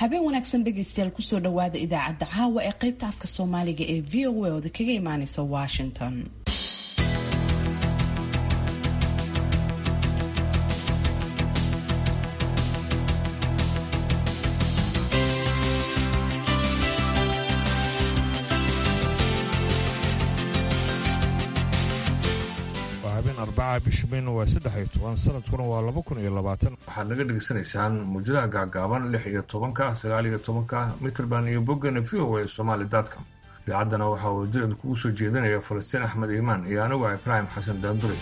habeen wanaagsan dhegaystayaal kusoo dhawaada idaacadda caawa ee qaybta afka soomaaliga ee v o a ooda kaga imaaneysa washington arbaca bisha mayna waa saddex iyo toban sanadkuna waa laba kun iyo labaatan waxaad naga dhegaysanaysaan muujadaha gaagaaban lix iyo tobanka sagaal iyo tobanka mitrband iyo boggana v o a somaali dotcom idaacaddana waxaa uu dilad kugu soo jeedinaya falastiin axmed iimaan iyo anigu ah ibraahim xasan daandure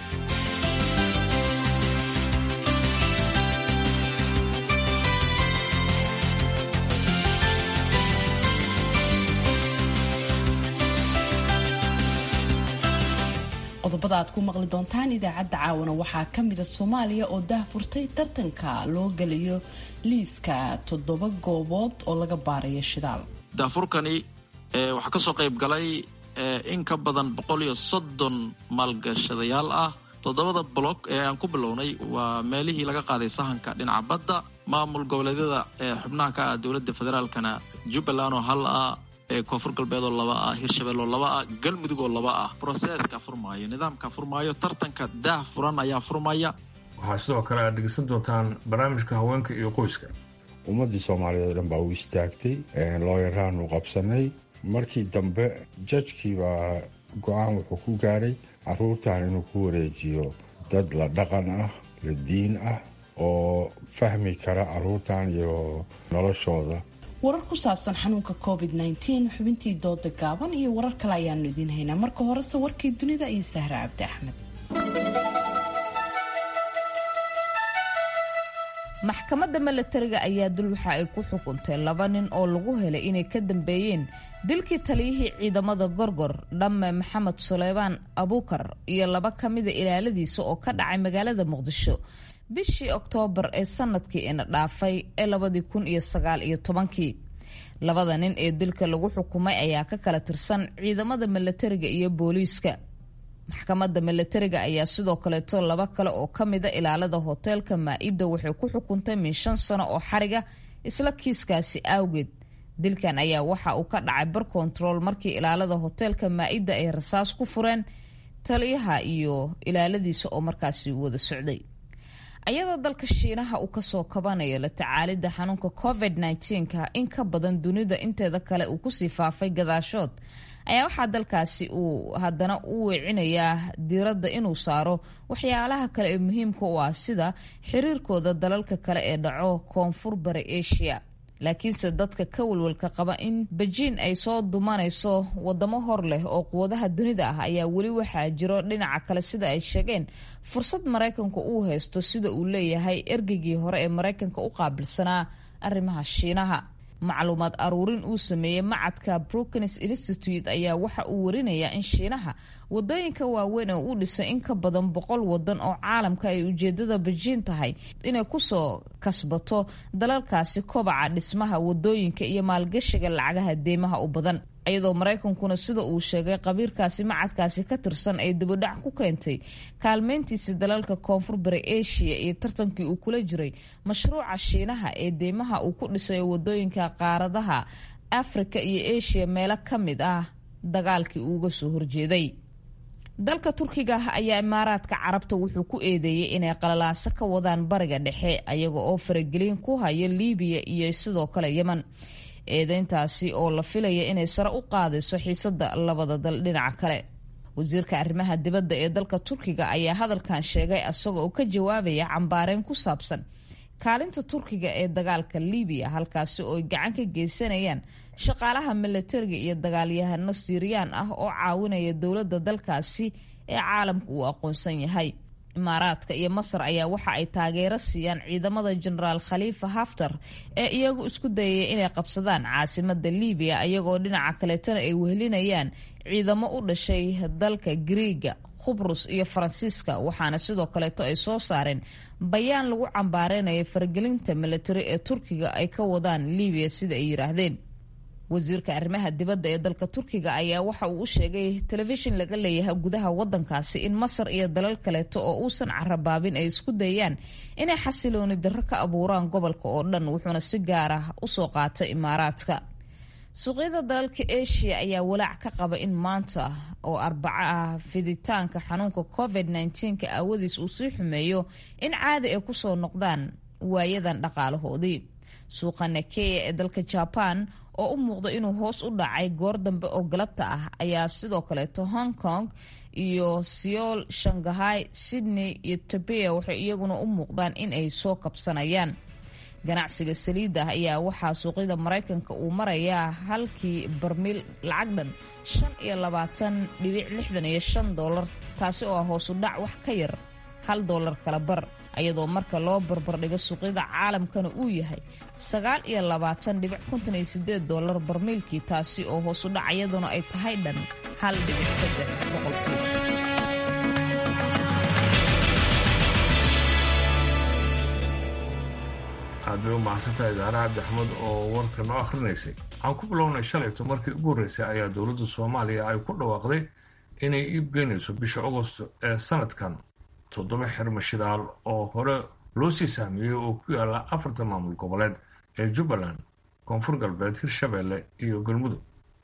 qodobada aad ku maqli doontaan idaacadda caawana waxaa ka mida soomaaliya oo daahfurtay tartanka loo gelayo liiska toddoba goobood oo laga baarayo shidaal daafurkani waxaa kasoo qayb galay in ka badan boqol iyo soddon maalgashadayaal ah toddobada block ee aan ku bilownay waa meelihii laga qaaday sahanka dhinaca badda maamul goboleedyada xubnaha ka ah dowladda federaalkana jubbaland oo hal ah koonfur galbeed oo laba ah hirshabelle oo laba ah galmudug oo laba ah broseska furmaayo nidaamka furmaayo tartanka daah furan ayaa furmaya waxaa sidoo kale aad dhegeysan doontaan barnaamijka haweenka iyo qoyska ummaddii soomaaliyeed o dhan baa u istaagtay looyaraanu qabsanay markii dambe jajkii baa go-aan wuxuu ku gaaray caruurtan inuu ku wareejiyo dad la dhaqan ah la diin ah oo fahmi kara caruurtan iyo noloshooda warar ku saabsan xanuunka covid -19 xubintii dooda gaaban iyo warar kale ayaanu idiin haynaa marka horese warkii dunida iyo sahre cabdi axmed maxkamadda milatariga ayaa dul waxa ay ku xukuntay laba nin oo lagu helay inay ka dambeeyeen dilkii taliyihii ciidamada gorgor dhamme maxamed suleymaan abuukar iyo laba ka mida ilaaladiisa oo ka dhacay magaalada muqdisho bishii oktoobar ee sanadkii ina dhaafay ee labadii kun iyo sagaal iyo tobankii labada nin ee dilka lagu xukumay ayaa ka kala tirsan ciidamada milatariga iyo booliiska maxkamadda milatariga ayaa sidoo kaleeto laba kale oo ka mida ilaalada hoteelka maa-ida waxay ku xukuntay min shan sano oo xariga isla kiiskaasi awgeed dilkan ayaa waxa uu ka dhacay bar control markii ilaalada hoteelka maa-ida ay rasaas ku fureen taliyaha iyo ilaaladiisa oo markaasi wada socday ayadoo dalka shiinaha uu kasoo kabanayo la tacaalidda xanuunka covid -19ka in ka badan dunida inteeda kale uu kusii faafay gadaashood ayaa waxaa dalkaasi uu haddana u weecinayaa diiradda inuu saaro waxyaalaha kale ee muhiimka u ah sida xiriirkooda dalalka kale ee dhaco koonfur bari asia laakiinse dadka ka walwalka qaba in bejiin ay soo dumanayso wadamo hor leh oo quwadaha dunida ah ayaa weli waxaa jiro dhinaca kale sida ay sheegeen fursad maraykanku uu haysto sida uu leeyahay ergeygii hore ee maraykanka u qaabilsanaa arrimaha shiinaha macluumaad aruurin uu sameeyey macadka brookings institute ayaa waxa uu warinayaa in shiinaha wadooyinka waaweyn ee u dhisay in ka badan boqol wadan oo caalamka ay ujeedada bejiin tahay inay kusoo kasbato dalalkaasi kobaca dhismaha wadooyinka iyo maalgashiga lacagaha deymaha u badan iyadoo maraykankuna sida uu sheegay qabiirkaasi macadkaasi ka tirsan ay dibadhac ku keentay kaalmeyntiisi dalalka koonfur bari asia iyo tartankii uu kula jiray mashruuca shiinaha ee deymaha uu ku dhisayo wadooyinka qaaradaha afrika iyo asia meelo ka mid ah dagaalkii uuga soo horjeeday dalka turkiga ayaa imaaraadka carabta wuxuu ku eedeeyey inay qalalaaso ka wadaan bariga dhexe ayaga oo faragelin ku haya liibiya iyo sidoo kale yeman eedeyntaasi oo la filaya inay sare u qaadayso xiisada labada dal dhinaca kale wasiirka arrimaha dibadda ee dalka turkiga ayaa hadalkan sheegay isaga oo ka jawaabaya cambaareyn ku saabsan kaalinta turkiga ee dagaalka liibiya halkaasi oo ay gacan ka geysanayaan shaqaalaha milatariga iyo dagaalyahano siiriyaan ah oo caawinaya dowladda dalkaasi ee caalamka uu aqoonsan yahay imaaraadka iyo masar ayaa waxa ay taageero siiyaan ciidamada jenaraal khaliifa haftar ee iyagu isku dayaya inay qabsadaan caasimada liibiya iyagoo dhinaca kaleetana ay wehelinayaan ciidamo u dhashay dalka griiga khubrus iyo faransiiska waxaana sidoo kaleeto ay soo saareen bayaan lagu cambaareynayo faragelinta milatari ee turkiga ay ka wadaan liibiya sida ay yiraahdeen wasiirka arrimaha dibadda ee dalka turkiga ayaa waxa uu u sheegay telefishin laga leeyahay gudaha wadankaasi in masar iyo dalal kaleeto oo uusan carabaabin ay isku dayaan inay xasilooni darro ka abuuraan gobolka oo dhan wuxuuna si gaar ah usoo qaatay imaaraadka suuqyada dalalka asia ayaa walaac ka qaba in maanta oo arbaco ah fiditaanka xanuunka covid nka aawadiis uu sii xumeeyo in caadi ay kusoo noqdaan waayadan dhaqaalahoodii suuqa nakeya ee dalka jaban oo u muuqda inuu hoos u dhacay goor dambe oo galabta ah ayaa sidoo kaleeto hong kong iyo seoul shanghai sydney iyo tabea waxay iyaguna u muuqdaan in ay soo kabsanayaan ganacsiga saliidda ah ayaa waxaa suuqyada maraykanka uu marayaa halkii barmiil lacag dhan shan iyo labaatan dhibic lixdan iyo shan doolar taasi oo ah hoosu dhac wax ka yar hal doolar kala bar ayadoo marka loo barbardhigo suuqyada caalamkana uu yahay sagaal iyo labaatan dhibic konton iyo sideed doolar barmiilkii taasi oo hoosu dhac iyaduna ay tahay dhan hal dhibic saddex boqolkii aad bay u mahadsantahay daare cabdi axmed oo warka noo akhrinaysay waxaan ku bilownay shalayto markii ugu horreysay ayaa dowladda soomaaliya ay ku dhawaaqday inay iibgeynayso bisha agosto ee sanadkan toddoba xirmo shidaal oo hore loo sii saamiyey oo ku yaala afarta maamul goboleed ee jubbaland koonfur galbeed hirshabeelle iyo galmudug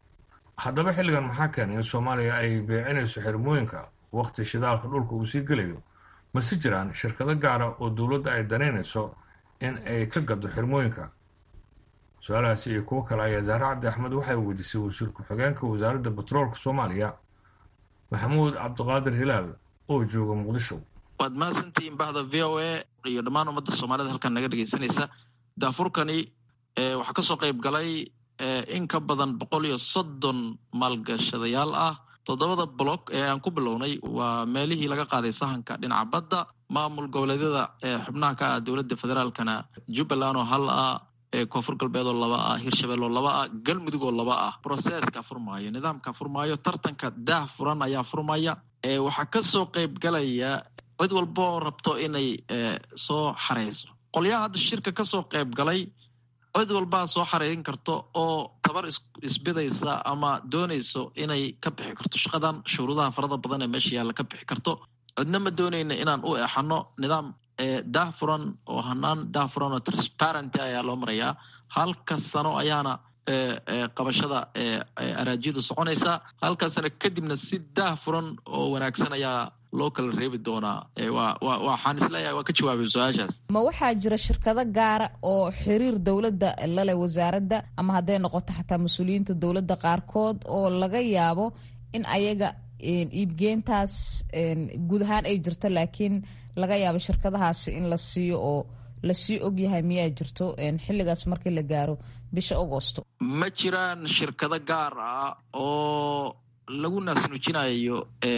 haddaba xilligan maxaa keenay in soomaaliya ay beecinayso xirmooyinka wakhti shidaalka dhulka uu sii gelayo mase jiraan shirkado gaara oo dowladda ay danaynayso in ay ka gado xirmooyinka su-aalahaasi iyo kuwo kale ayaa zaare cabdi axmed waxay weydiisay wasiir ku-xigeenka wasaaradda batroolka soomaaliya maxamuud cabdiqaadir hilaal oo jooga muqdisho waad mahadsantihiin bahda v o a iyo dhammaan ummadda soomaalida halkan naga dhegeysanaysa daafurkani waxaa kasoo qayb galay in ka badan boqol iyo soddon maalgashadayaal ah toddobada block ee aan ku bilownay waa meelihii laga qaaday sahanka dhinaca badda maamul goboleedyada xubnaha ka ah dowladda federaalkana jubbaland oo hal ah koonfur galbeed oo laba ah hirshabelle oo laba ah galmudug oo laba ah processka furmaayo nidaamka furmaayo tartanka daah furan ayaa furmaya waxaa kasoo qayb galaya cid walba oo rabto inay soo xareyso qolyaha hadda shirka kasoo qayb galay cid walbaa soo xareerin karto oo tabar isbidaysa ama doonayso inay ka bixi karto shaqadan shuruudaha farada badan ee meesha yaalla ka bixi karto cidna ma doonayna inaan u exano nidaam daah furan oo hanaan daah furan oo transparent ayaa loo marayaa halka sano ayaana qabashada araajiyadu soconaysaa halka sano kadibna si daah furan oo wanaagsan ayaa loo kala reebi doonaa waxaan isleeyahay waa ka jawaabay su-aashaas ma waxaa jira shirkado gaara oo xiriir dowladda lale wasaaradda ama hadday noqoto xataa mas-uuliyiinta dowladda qaarkood oo laga yaabo in ayaga iibgeentaas guud ahaan ay jirto laakiin laga yaabo shirkadahaasi in la siiyo oo lasii ogyahay miyaa jirto xilligaas markii la gaaro bisha agosto ma jiraan shirkado gaar ah oo lagu naasnuujinayo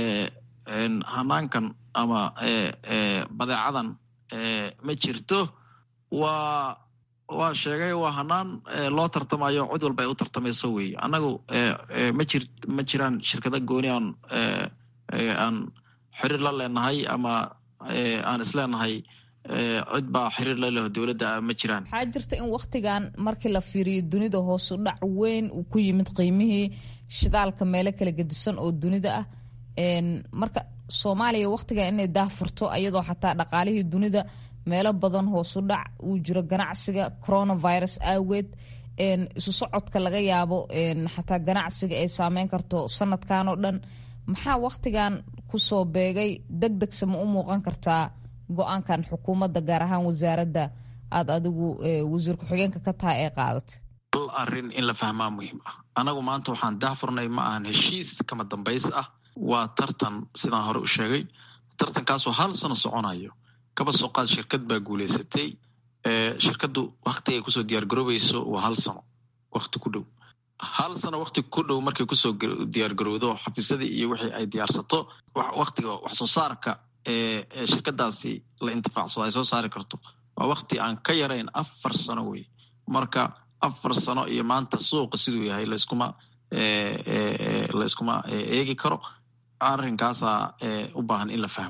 hanaankan ama badeecadan ma jirto waa waa sheegay waa hanaan loo tartamayo cid walba ay u tartamayso wey annagu ma jir ma jiraan shirkado gooni aan aan xiriir la leenahay ama aan isleenahay cid baa xiriir la leho dowladda ma jiraan waxaa jirta in waktigan markii la fiiriyo dunida hoosu dhac weyn uu ku yimid qiimihii shidaalka meelo kala gedisan oo dunida ah marka soomaaliya waktigan inay daahfurto ayadoo xataa dhaqaalihii dunida meelo badan hoosu dhac uu jiro ganacsiga coronavirus aageed isu socodka laga yaabo xataa ganacsiga ay saameyn karto sanadkan oo dhan maxaa waktigan kusoo beegay deg degse ma u muuqan kartaa go-aankan xukuumadda gaar ahaan wasaaradda aada adigu wasiir ku-xigeenka ka tahay ee qaadatay al arrin in la fahmaa muhiim ah anagu maanta waxaan daahfurnay ma ahan heshiis kama dambays ah waa tartan sidaan hore u sheegay tartankaasoo hal sano soconayo kaba soo qaad shirkad baa guuleysatay shirkaddu wakti ay kusoo diyaargaroobayso waa hal sano wakti ku dhow hal sano wakti ku dhow markay kusoo diyaargarowdo xafiisyadii iyo wixii ay diyaarsato waktiga wax soo saarka ee shirkadaasi la intifaacsado ay soo saari karto waa wakti aan ka yarayn afar sano wey marka afar sano iyo maanta suuqa siduu yahay layskuma layskuma eegi karo arrinkaasaa u baahan in la fahmo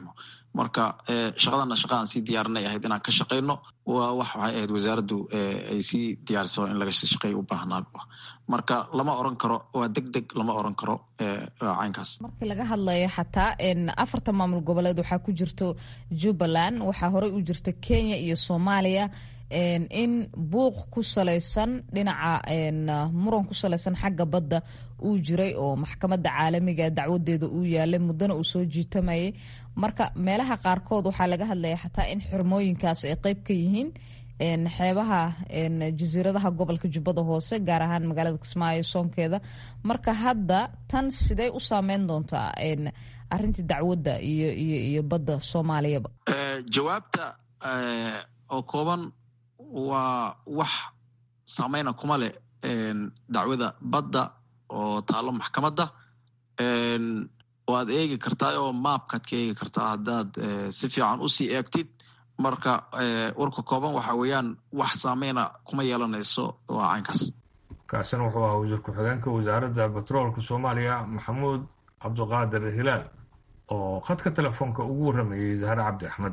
marka shaqadana shaqa aan sii diyaarinay ahayd inaan ka shaqayno waa wax waxay ahayd wasaaraddu ay sii diyaariso in laga shaqeeya u baahnaa marka lama oran karo waa deg deg lama oran karo caynkaas markii laga hadlayo xataa afarta maamul goboleed waxaa ku jirto jubbaland waxaa horey u jirta kenya iyo soomaaliya in buuq ku salaysan dhinaca muran ku salaysan xagga badda uu jiray oo maxkamadda caalamiga dacwadeeda uu yaalay muddana uu soo jiitamayay marka meelaha qaarkood waxaa laga hadlaya xataa in xirmooyinkaas ay qeyb ka yihiin xeebaha jasiiradaha gobolka jubbada hoose gaar ahaan magaalada kismaayo soonkeeda marka hadda tan sidee u saameyn doontaa arintii dacwadda iyo iyo iyo badda soomaaliyaba jawaabta oo kooban waa wax saameyna kuma leh dacwada badda oo taalo maxkamadda waad eegi kartaa oo maabkaad ka eegi kartaa haddaad si fiican usii eegtid marka warka kooban waxa weeyaan wax saameyna kuma yeelanayso waa caynkaas kaasina wuxuu ahaa wasiir ku-xigeenka wasaaradda batroolka soomaaliya maxamuud cabdiqaadir hilaal oo khadka telefoonka ugu warramayey zahre cabdi axmed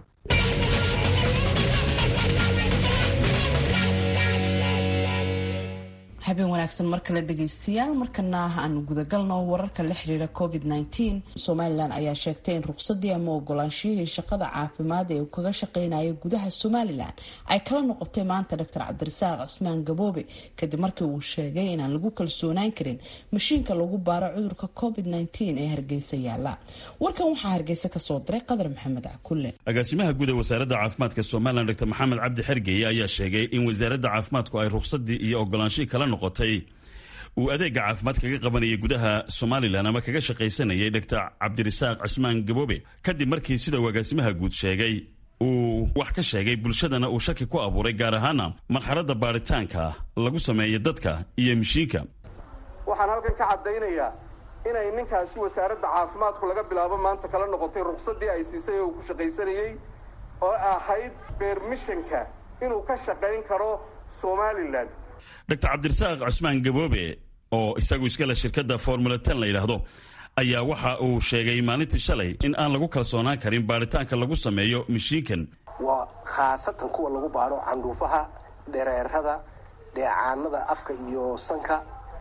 habeen wanaagsan mar kale dhegaystayaal markana aanu gudagalno wararka la xiriira covid -19 somalilan ayaa sheegtay in ruqsadii ama ogolaanshiyihii shaqada caafimaad ee uu kaga shaqeynaya gudaha somalilan ay kala noqotay maanta doctor cabdirasaaq cusmaan gaboobe kadib markii uu sheegay inaan lagu kalsoonaan karin mashiinka lagu baaro cudurka covid -19 ee hargeysa yaala warkan waxaa hargeysa kasoo diray qadar maxamed cakulle agaasimaha guud ee wasaaradda caafimaadka somalilan dr maxamed cabdi xergeye ayaa sheegay in wasaaradda caafimaadku ay ruqsadii iyo ogolaanshihii kala noqotay uu adeega caafimaad kaga qabanayay gudaha somalilan ama kaga shaqaysanayay doctor cabdirasaaq cusmaan gaboobe kadib markii sida uu agaasimaha guud sheegay uu wax ka sheegay bulshadana uu shaki ku abuuray gaar ahaana marxaladda baaritaanka lagu sameeya dadka iyo mishiinka waxaan halkan ka caddaynayaa inay ninkaasi wasaaradda caafimaadku laga bilaabo maanta kala noqotay ruqsadii ay siisay oo uu ku shaqaysanayey oo ahayd beermishanka inuu ka shaqayn karo somalilan doctor cabdirasaaq cusmaan gaboobe oo isagu iskale shirkadda formula ten la yidhaahdo ayaa waxa uu sheegay maalintii shalay in aan lagu kalsoonaan karin baaritaanka lagu sameeyo mishiinkan waa khaasatan kuwa lagu baadho candhuufaha dhereerada dheecaanada afka iyo sanka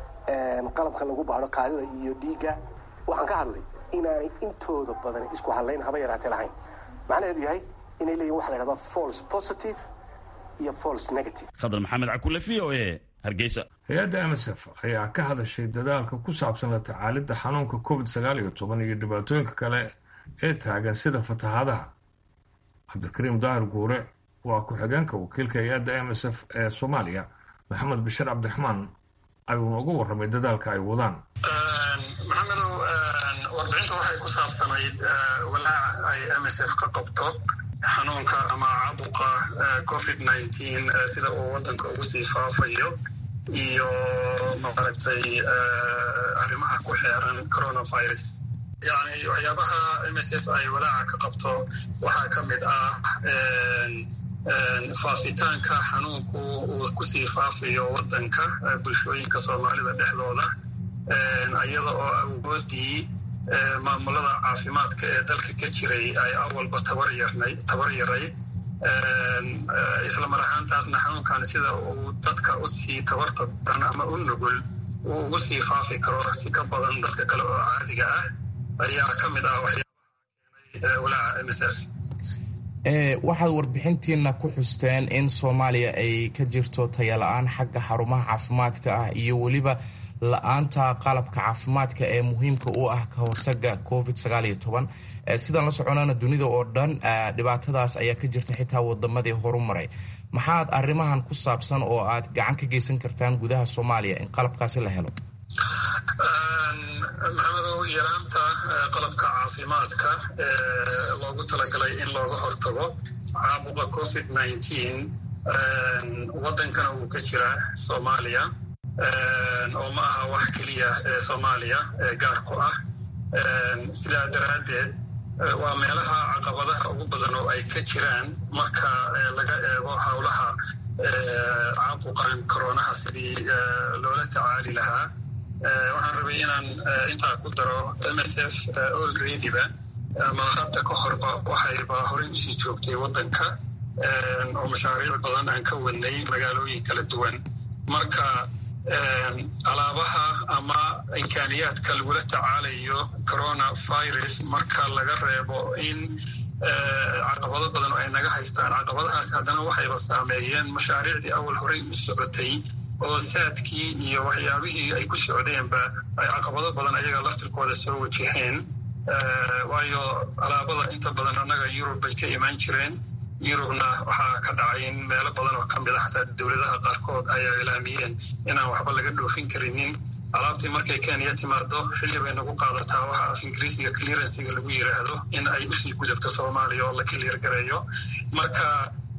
qalabka lagu baadho kaadida iyo dhiigga waxaan ka hadlay inaanay intooda badan isku hadlayn haba yaraatee lahayn macnaheedu yahay inay leeyihin waxa la yhahda false positive iyo false negative khadar maxamed cakule v o e hargeysa hay-adda msf ayaa ka hadashay dadaalka ku saabsan la tacaalidda xanuunka covid sagaal iyo toban iyo dhibaatooyinka kale ee taagan sida fatahaadaha cabdikariim daahir guure waa ku-xigeenka wakiilka hay-adda m s f ee soomaaliya maxamed bashir cabdiraxmaan ayuuna uga warramay dadaalka ay wadaan maxamedow warbixinta waxay ku saabsanayd walaaca ay m s f ka qabto xanuunka ama caabuqa covid nineteen sida uu waddanka ugu sii faafayo iyo maaragtay arrimaha ku xeeran coronavirus yani waxyaabaha m s f ay walaaca ka qabto waxaa ka mid ah faafitaanka xanuunku uu kusii faafayo waddanka bulshooyinka soomaalida dhexdooda iyada oo awoodii maamulada caafimaadka ee dalka ka jiray ay awalba tabar yarayd isla mar ahaantaasna xanuunkan sida uu dadka usii tabarta badan ama u nugul uu ugu sii faafi karo si ka badan dadka kale oo caadiga ah ayaa ka mid ah waxyaabaha keenay walaaca m s f waxaad warbixintiina ku xusteen in soomaaliya ay ka jirto tayala-aan xagga xarumaha caafimaadka ah iyo weliba la-aanta qalabka caafimaadka ee muhiimka u ah ka hortaga covid sagaal iyo toban sidaan la soconana dunida oo dhan dhibaatadaas ayaa ka jirta xitaa wadamadii horumaray maxaad arrimahan ku saabsan oo aad gacan ka geysan kartaan gudaha soomaaliya in qalabkaasi la helo maxamedow yaraanta qalabka caafimaadka ee loogu talagalay in looga hortago caabuqa covid nineteen waddankana wuu ka jiraa soomaaliya oo ma aha wax keliya ee soomaaliya ee gaar ku ah sidaa daraaddeed waa meelaha caqabadaha ugu badan oo ay ka jiraan marka laga eego howlaha caabuqan koronaha sidii loola tacaali lahaa waxaan rabay inaan intaa ku daro m s f olreadyba ama hadda ka horba waxayba horey usii joogtay waddanka oo mashaariic badan aan ka wadnay magaalooyin kala duwan marka alaabaha ama imkaaniyaadka lagula tacaalayo coronavirus marka laga reebo in caqabado badan oo ay naga haystaan caqabadahaas haddana waxayba saameeyeen mashaariicdii awal horey u socotay oo saadkii iyo waxyaabihii ay ku socdeenba ay caqabado badan ayaga laftirkooda soo wajaheen waayo alaabada inta badan annaga yurub bay ka imaan jireen yurubna waxaa ka dhacay in meelo badan oo ka mid a xataa dowladaha qaarkood ay ilaamiyeen inaan waxba laga dhoofin karinin alaabtii markay kenya timaado xilli bay nagu qaadataa waxa af ingiriisiga clearansiga lagu yiraahdo in ay usii gudubto soomaaliya oo la clear gareeyo marka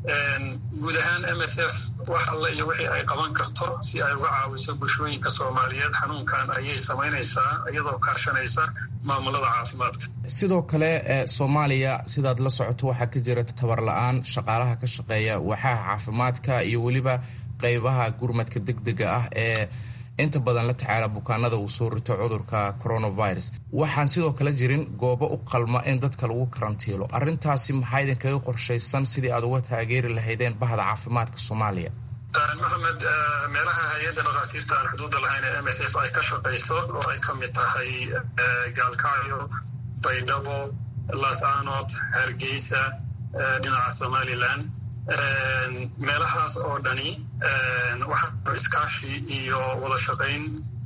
guud ahaan m s f wax alle iyo wixii ay qaban karto si ay uga caawiso bulshooyinka soomaaliyeed xanuunkan ayay samaynaysaa iyadoo kaashanaysa maamulada caafimaadka sidoo kale soomaaliya sidaad la socoto waxaa ka jira tabar la-aan shaqaalaha ka shaqeeya waaxaha caafimaadka iyo weliba qeybaha gurmadka deg dega ah ee inta badan la tacaala bukaanada uu soo rito cudurka coronavirus waxaan sidoo kale jirin goobo u qalma in dadka lagu karantiilo arrintaasi maxaa idinkaga qorshaysan sidii aad uga taageeri lahaydeen bahda caafimaadka soomaaliya maxamed meelaha hay-adda dhakhaatiirta aan xuduudda lahayn ee m s f ay ka shaqayso oo ay ka mid tahay gaalkacyo baydhabo laasanood hargeysa dhinaca somalilan meelahaas oo dhani waxaanu iskaashi iyo wada shaqayn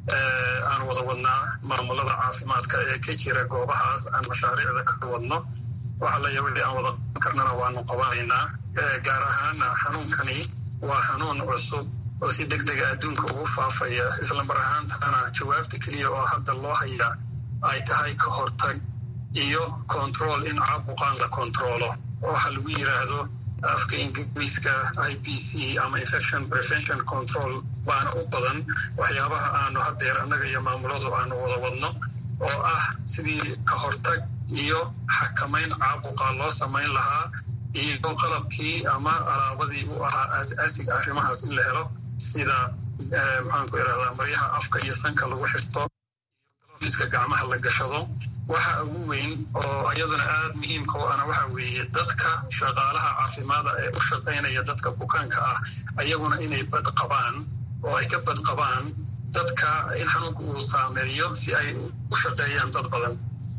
aan wada wadnaa maamulada caafimaadka ee ka jira goobahaas aan mashaariicda ka wadno waxalaya wixii aan wada qaban karnana waanu qabanaynaa gaar ahaana xanuunkani waa xanuun cusub oo si deg dega adduunka ugu faafaya islamar ahaantana jawaabta keliya oo hadda loo hayaa ay tahay ka hortag iyo control in caabuqaan la controlo waxa lagu yiraahdo afka ingiriiska i b c ama infection prevention control baana u badan waxyaabaha aanu haddeer annaga iyo maamuladu aanu wada wadno oo ah sidii ka hortag iyo xakamayn caabuqa loo samayn lahaa iyo qalabkii ama alaabadii u ahaa aas-aasiga arrimahaas in la helo sida maxaanku irahdaa maryaha afka iyo sanka lagu xirto iska gacmaha la gashado waxa ugu weyn oo iyaduna aada muhiimka u ana waxa weeye dadka shaqaalaha caafimaada ee u shaqaynaya dadka bukaanka ah ayaguna inay bad qabaan oo ay ka bad qabaan dadka in xanuunka uu saameeyo si ay u shaqeeyaan dad badan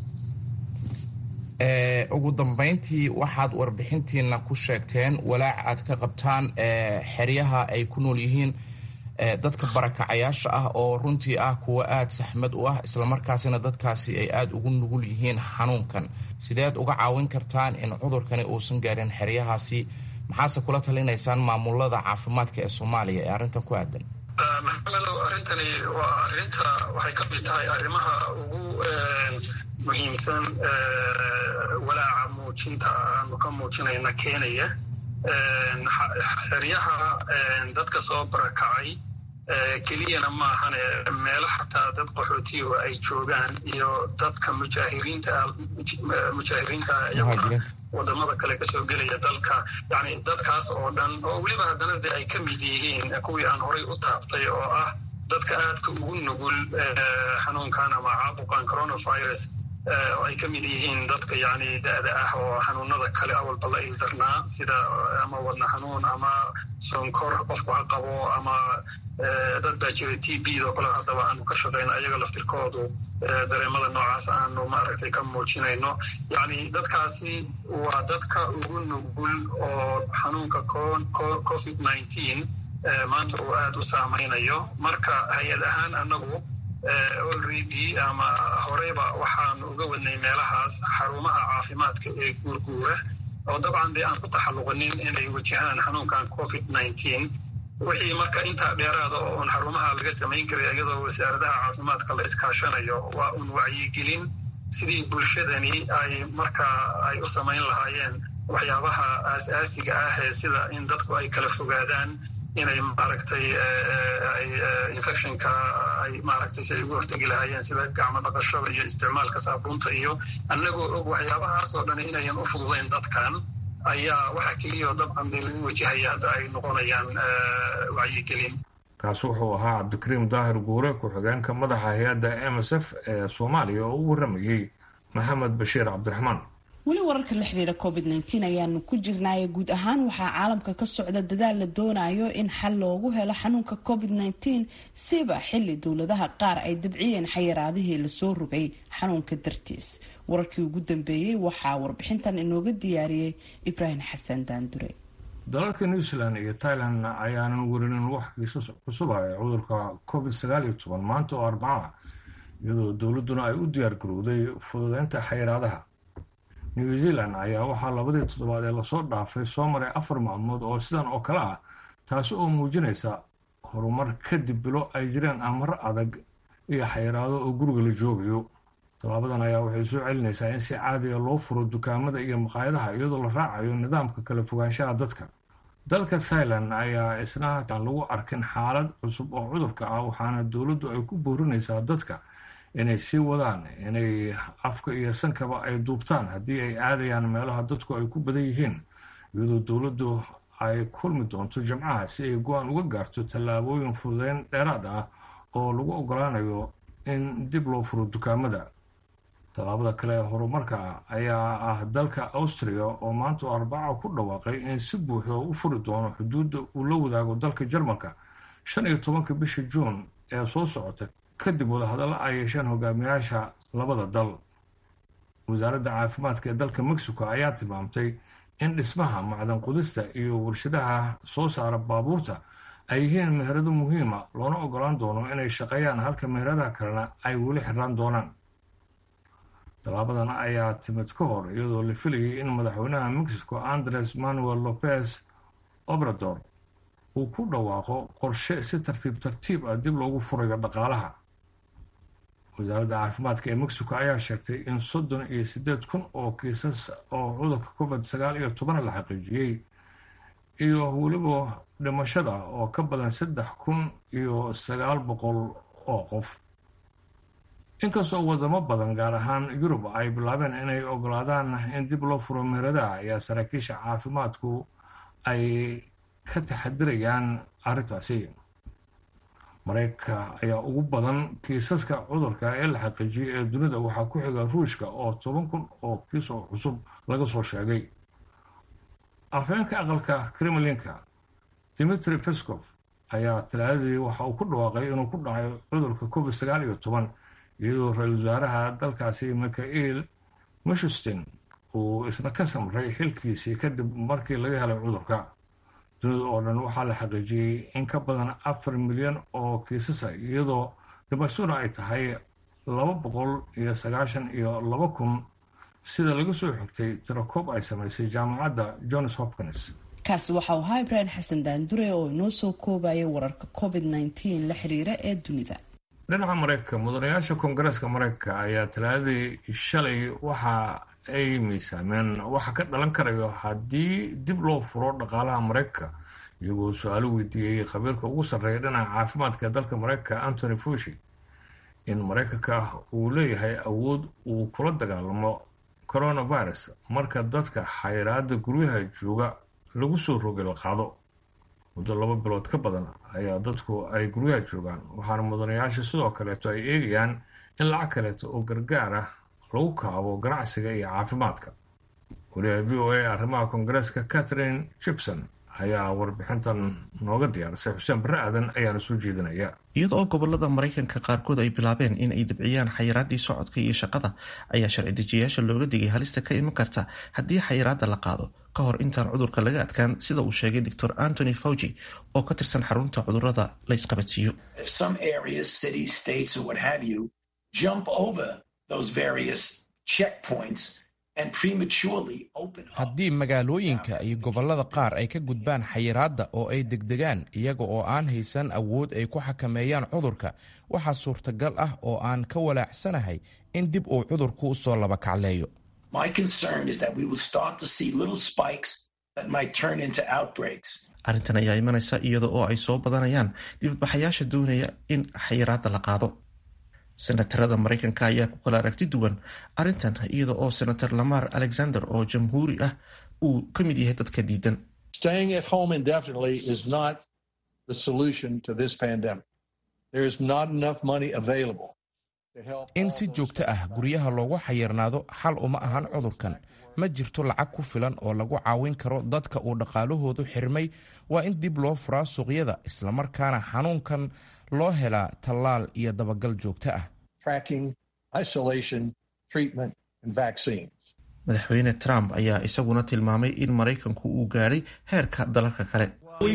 ugu dambayntii waxaad warbixintiina ku sheegteen walaac aad ka qabtaan xeryaha ay ku nool yihiin dadka barakacayaasha ah oo runtii ah kuwa aada saxmad u ah islamarkaasina dadkaasi ay aada ugu nugul yihiin xanuunkan sideed uga caawin kartaan in cudurkani uusan gaarin xeryahaasi maxaase kula talinaysaan maamulada caafimaadka ee soomaaliya ee arrintan ku aadan maxamedow arrintani waa arrinta waxay ka mid tahay arrimaha ugu muhiimsan walaaca muujinta aanu ka muujinayna keenaya xeryaha dadka soo barakacay keliyana maahane meelo xataa dad qaxootiyahu ay joogaan iyo dadka mujaahiriinta mujaahiriinta iyaguna wadamada kale kasoo gelaya dalka yani dadkaas oo dhan oo weliba haddana de ay ka mid yihiin kuwii aan horay u taabtay oo ah dadka aadka ugu nugul xanuunkan ama caabuqan coronavirus oo ay ka mid yihiin dadka yani da-da ah oo xanuunada kale awalba la ildarnaa sida ama wadna xanuun ama sonkor qofku ha qabo ama dad baa jira t b do kale haddaba aanu ka shaqayno ayaga laftirkoodu dareemada noocaas aanu maaragtay ka muujinayno yani dadkaasi waa dadka ugu nugul oo xanuunka covid nineteen maanta uu aada u saamaynayo marka hay-ad ahaan anagu already ama horeyba waxaanu uga wadnay meelahaas xarumaha caafimaadka ee guurguura oo dabcan dee aan ku taxalluqinin inay wajahaan xanuunkan covid nineteen wixii marka intaa dheeraada oo un xarumaha laga samayn karay iyadoo wasaaradaha caafimaadka la iskaashanayo waa un wacyigelin sidii bulshadani ay marka ay u samayn lahaayeen waxyaabaha aas-aasiga ah ee sida in dadku ay kala fogaadaan inay maaragtay infectionka ay maaragtay si ay ugu hortegi lahaayeen sida gacmo dhaqashada iyo isticmaalka saabuunta iyo annagoo og waxyaabahaas oo dhan inayan u fududayn dadkan ayaa waxaa keliyaoo dabcan dee lagu wajahaya hadda ay noqonayaan wacyigelin kaasi wuxuu ahaa cabdikariim daahir guure ku-xigeenka madaxa hay-adda m s f ee soomaaliya oo u warramayey maxamed bashiir cabdiraxmaan weli wararka la xiriira covid nteen ayaanu ku jirnaaye guud ahaan waxaa caalamka ka socda dadaal la doonayo in xal loogu helo xanuunka covid nteen siba xili dowladaha qaar ay dabciyeen xayiraadihii lasoo rogay xanuunka dartiis wararkii ugu dambeeyey waxaa warbixintan inooga diyaariyey ibraahim xasan daandure dalalka new zealand iyo thailand ayaanan werinin wax kiisas cusuba ee cudurka covid sagaal iyo toban maanta oo arbaca iyadoo dowladuna ay u diyaar garowday fududeynta xayiraadaha new zealand ayaa waxaa labadii toddobaad ee lasoo dhaafay soo maray afar maalmood oo sidan oo kale ah taasi oo muujinaysa horumar kadib bilo ay jireen amaro adag iyo xayiraado oo guriga la joogayo tallaabadan ayaa waxay soo celinaysaa in si caadiga loo furo dukaamada iyo maqaayadaha iyadoo la raacayo nidaamka kala fogaanshaha dadka dalka thailand ayaa isna aan lagu arkin xaalad cusub oo cudurka ah waxaana dowladdu ay ku boorinaysaa dadka inay sii wadaan inay afka iyo sankaba ay duubtaan haddii ay aadayaan meelaha dadku ay ku badan yihiin iyadoo dowladdu ay kulmi doonto jimcaha si ay go-aan uga gaarto tallaabooyin fududeyn dheeraad ah oo lagu ogolaanayo in dib loo furo dukaamada tallaabada kale ee horumarka ayaa ah dalka austria oo maanta arbaca ku dhawaaqay in si buuxda u furi doono xuduudda uu la wadaago dalka jarmalka shan iyo tobanka bisha juun ee soo socota kadib wadahadallo ay yeesheen hogaamiyaasha labada dal wasaaradda caafimaadka ee dalka mexico ayaa tilmaamtay in dhismaha macdan qudista iyo warshadaha soo saara baabuurta ay yihiin meherado muhiima loona ogolaan doono inay shaqeeyaan halka meheradaha kalena ay weli xiraan doonaan tallaabadan ayaa timid ka hor iyadoo la filayay in madaxweynaha mexico andres manuel lopez obrador uu ku dhawaaqo qorshe si tartiib tartiib ah dib loogu furayo dhaqaalaha wasaaradda caafimaadka ee mexico ayaa sheegtay in soddon iyo siddeed kun oo kiisas oo cudurka covid sagaal iyo toban la xaqiijiyey iyo weliba dhimashada oo ka badan saddex kun iyo sagaal boqol oo qof inkastoo wadamo badan gaar ahaan yurub ay bilaabeen inay ogolaadaan in dib loo furo meheradaha ayaa saraakiisha caafimaadku ay ka taxadirayaan arrintaasi mareykanka ayaa ugu badan kiisaska cudurka ee la xaqiijiyay ee dunida waxaa ku xiga ruushka oo toban kun oo kiis oo cusub laga soo sheegay afhayeenka aqalka kremlinka dimitri peskov ayaa talaadadii waxa uu ku dhawaaqay inuu ku dhacay cudurka covid sagaal iyo toban iyadoo ra-iisul wasaaraha dalkaasi mikhail mishustin uu isna ka samray xilkiisii kadib markii laga helay cudurka dunida oo dhan waxaa la xaqiijiyey in ka badan afar milyan oo kiisasa iyadoo dhimashaduna ay tahay laba boqol iyo sagaashan iyo laba kun sida laga soo xigtay tirakoob ay samaysay jaamacadda johns hopkins kaasi waxau ahaa ibraahim xasan daandure oo inoo soo koobaya wararka covid nteen la xiriira ee dunida dhinaca mareykanka mudanayaasha koongareeska mareykanka ayaa talaadadii shalay waxa ay miisaameen waxa ka dhalan karayo haddii dib loo furo dhaqaalaha mareykanka iyagoo su-aalo weydiiyey khabiirka ugu sarreeya dhinaca caafimaadka dalka mareykanka antony fushi in mareykanka uu leeyahay awood uu kula dagaalamo coronavirus marka dadka xayiraada guryaha jooga lagu soo rogay la qaado muddo laba bilood ka badan ayaa dadku ay guryaha joogaan waxaana mudanayaasha sidoo kaleeto ay eegayaan in lacag kaleeto oo gargaar ah lagu kaabo ganacsiga iyo caafimaadka waliyaha v o a arrimaha koongareeska catherine gibson ayaa warbixintan nooga diyaarisay xuseen barre aadan ayaana soo jeedinaya iyada oo gobolada maraykanka qaarkood ay bilaabeen in ay dabciyaan xayiraadii socodka iyo shaqada ayaa sharci dejiyayaasha looga digay halista ka iman karta haddii xayiraada la qaado ka hor intaan cudurka laga adkaan sida uu sheegay doctor antony fauci oo ka tirsan xarunta cudurada la ysqabadsiiyo haddii magaalooyinka iyo gobollada qaar ay ka gudbaan xayiraadda oo ay degdegaan iyaga oo aan haysan awood ay ku xakameeyaan cudurka waxaa suurtagal ah oo aan ka walaacsanahay in dib uu cudurku u soo laba kacleeyo arrintan ayaa imanaysa iyada oo ay soo badanayaan dibadbaxayaasha doonaya in xayiraadda la qaado senatarada maraykanka ayaa ku kala aragti duwan arrintan iyada oo senator lamar alexander oo jamhuuri ah uu ka mid yahay dadka diidan in si joogto ah guryaha loogu xayirnaado xal uma ahan cudurkan ma jirto lacag ku filan oo lagu caawin karo dadka uu dhaqaalahoodu xirmay waa in dib loo furaa suuqyada islamarkaana xanuunkan loo helaa tallaal iyo dabagal joogto ah madaxweyne trump ayaa isaguna tilmaamay in maraykanku uu gaadhay heerka dalalka kale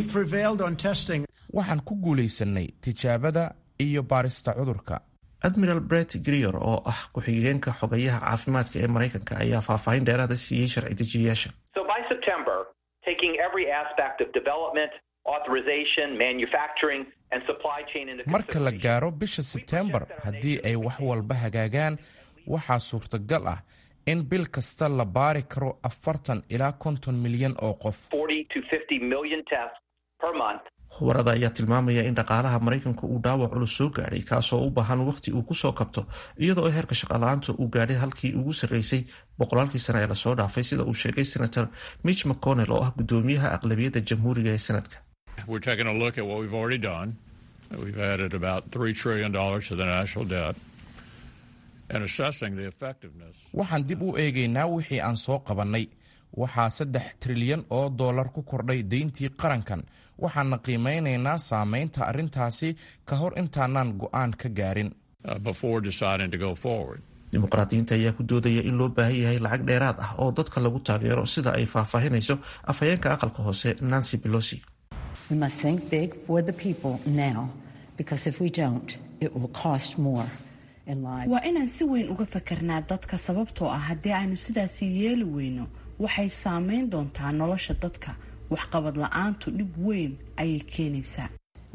waxaan ku guulaysannay tijaabada iyo baarista cudurka admiral bret grier oo ah ku-xigeenka xogayaha caafimaadka ee maraykanka ayaa faahfaahin dheeraada siiyey sharci dejiyayaasha marka la gaaro bisha sebtembar haddii ay wax walba hagaagaan waxaa suurtagal ah in bil kasta la baari karo afartan ilaa konton milyan oo qof khubarada ayaa tilmaamaya in dhaqaalaha maraykanka uu dhaawac culus soo gaadhay kaasoo u baahan waqti uu kusoo kabto iyadoo heerka shaqala-aanta uu gaadhay halkii ugu sarreysay boqolaalkii sane ee lasoo dhaafay sida uu sheegay senator mitch mcconnell oo ah guddoomiyaha aqlabiyadda jamhuuriga ee senadka waxaan dib u eegaynaa wixii aan soo qabannay waxaa saddex trilyan oo dollar ku kordhay deyntii qarankan waxaana qiimeynaynaa saameynta arrintaasi ka hor intaanaan go'aan ka gaarin dimuqraadiyiinta ayaa ku doodaya in loo baahan yahay lacag dheeraad ah oo dadka lagu taageero sida ay faahfaahinayso afhayeenka aqalka hoose nancy belosi waa inaan si weyn uga fakarnaa dadka sababtoo ah haddii aynu sidaasi yeeli weyno waxay saameyn doontaa nolosha dadka waxqabad la-aantu dhib weyn ayay keenaysaa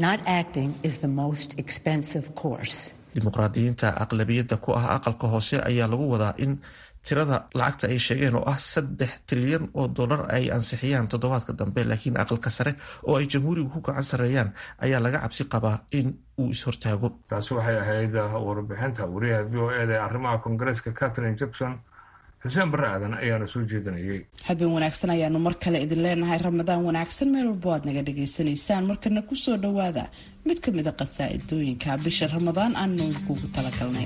dimuqraadiyiinta aqlabiyadda ku ah aqalka hoose ayaa lagu wadaa in tirada lacagta ay sheegeen oo ah saddex trilyan oo dollar ay ansixiyaan toddobaadka dambe laakiin aqalka sare oo ay jamhuurigu ku gacan sarreeyaan ayaa laga cabsi qabaa in uu is-hortaago taasi waxay ahayd warbixinta wariyaha v o eda ee arrimaha koongareeska catherine jepson xuseen barre aadan ayaana soo jeedinayay habeen wanaagsan ayaanu mar kale idin leenahay ramadaan wanaagsan meel walbo aad naga dhagaysanaysaan markana kusoo dhowaada mid ka mid a qasaa'idooyinka bisha ramadaan aanu idinkugu talagalnay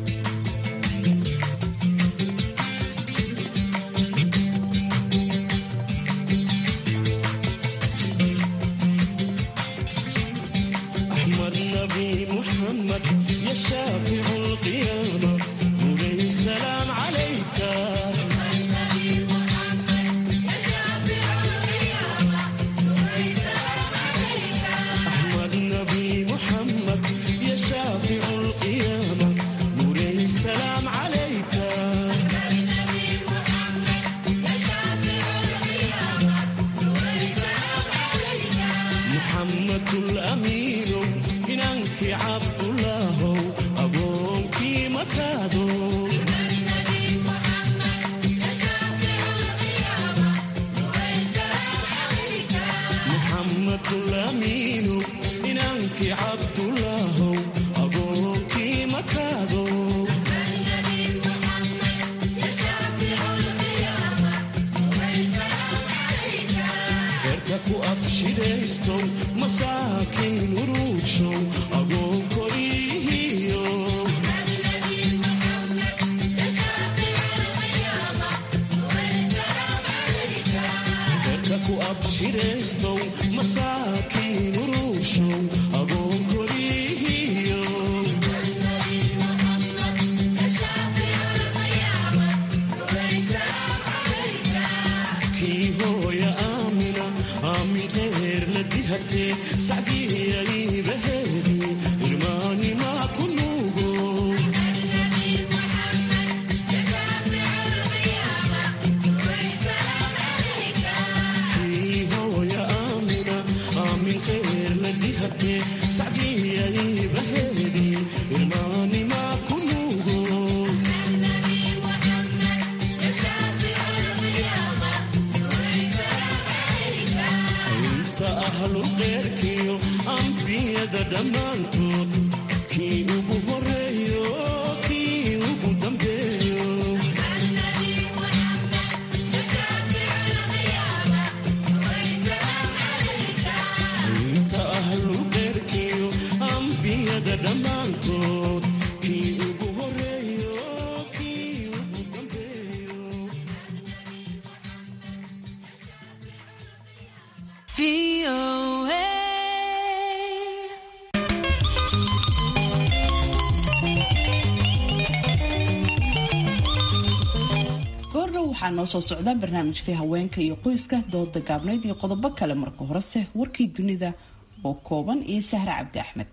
waxaa noo soo socda barnaamijkii haweenka iyo qoyska dooda gaabnayd iyo qodobo kale marka horese warkii dunida oo kooban iyo sahre cabdi axmed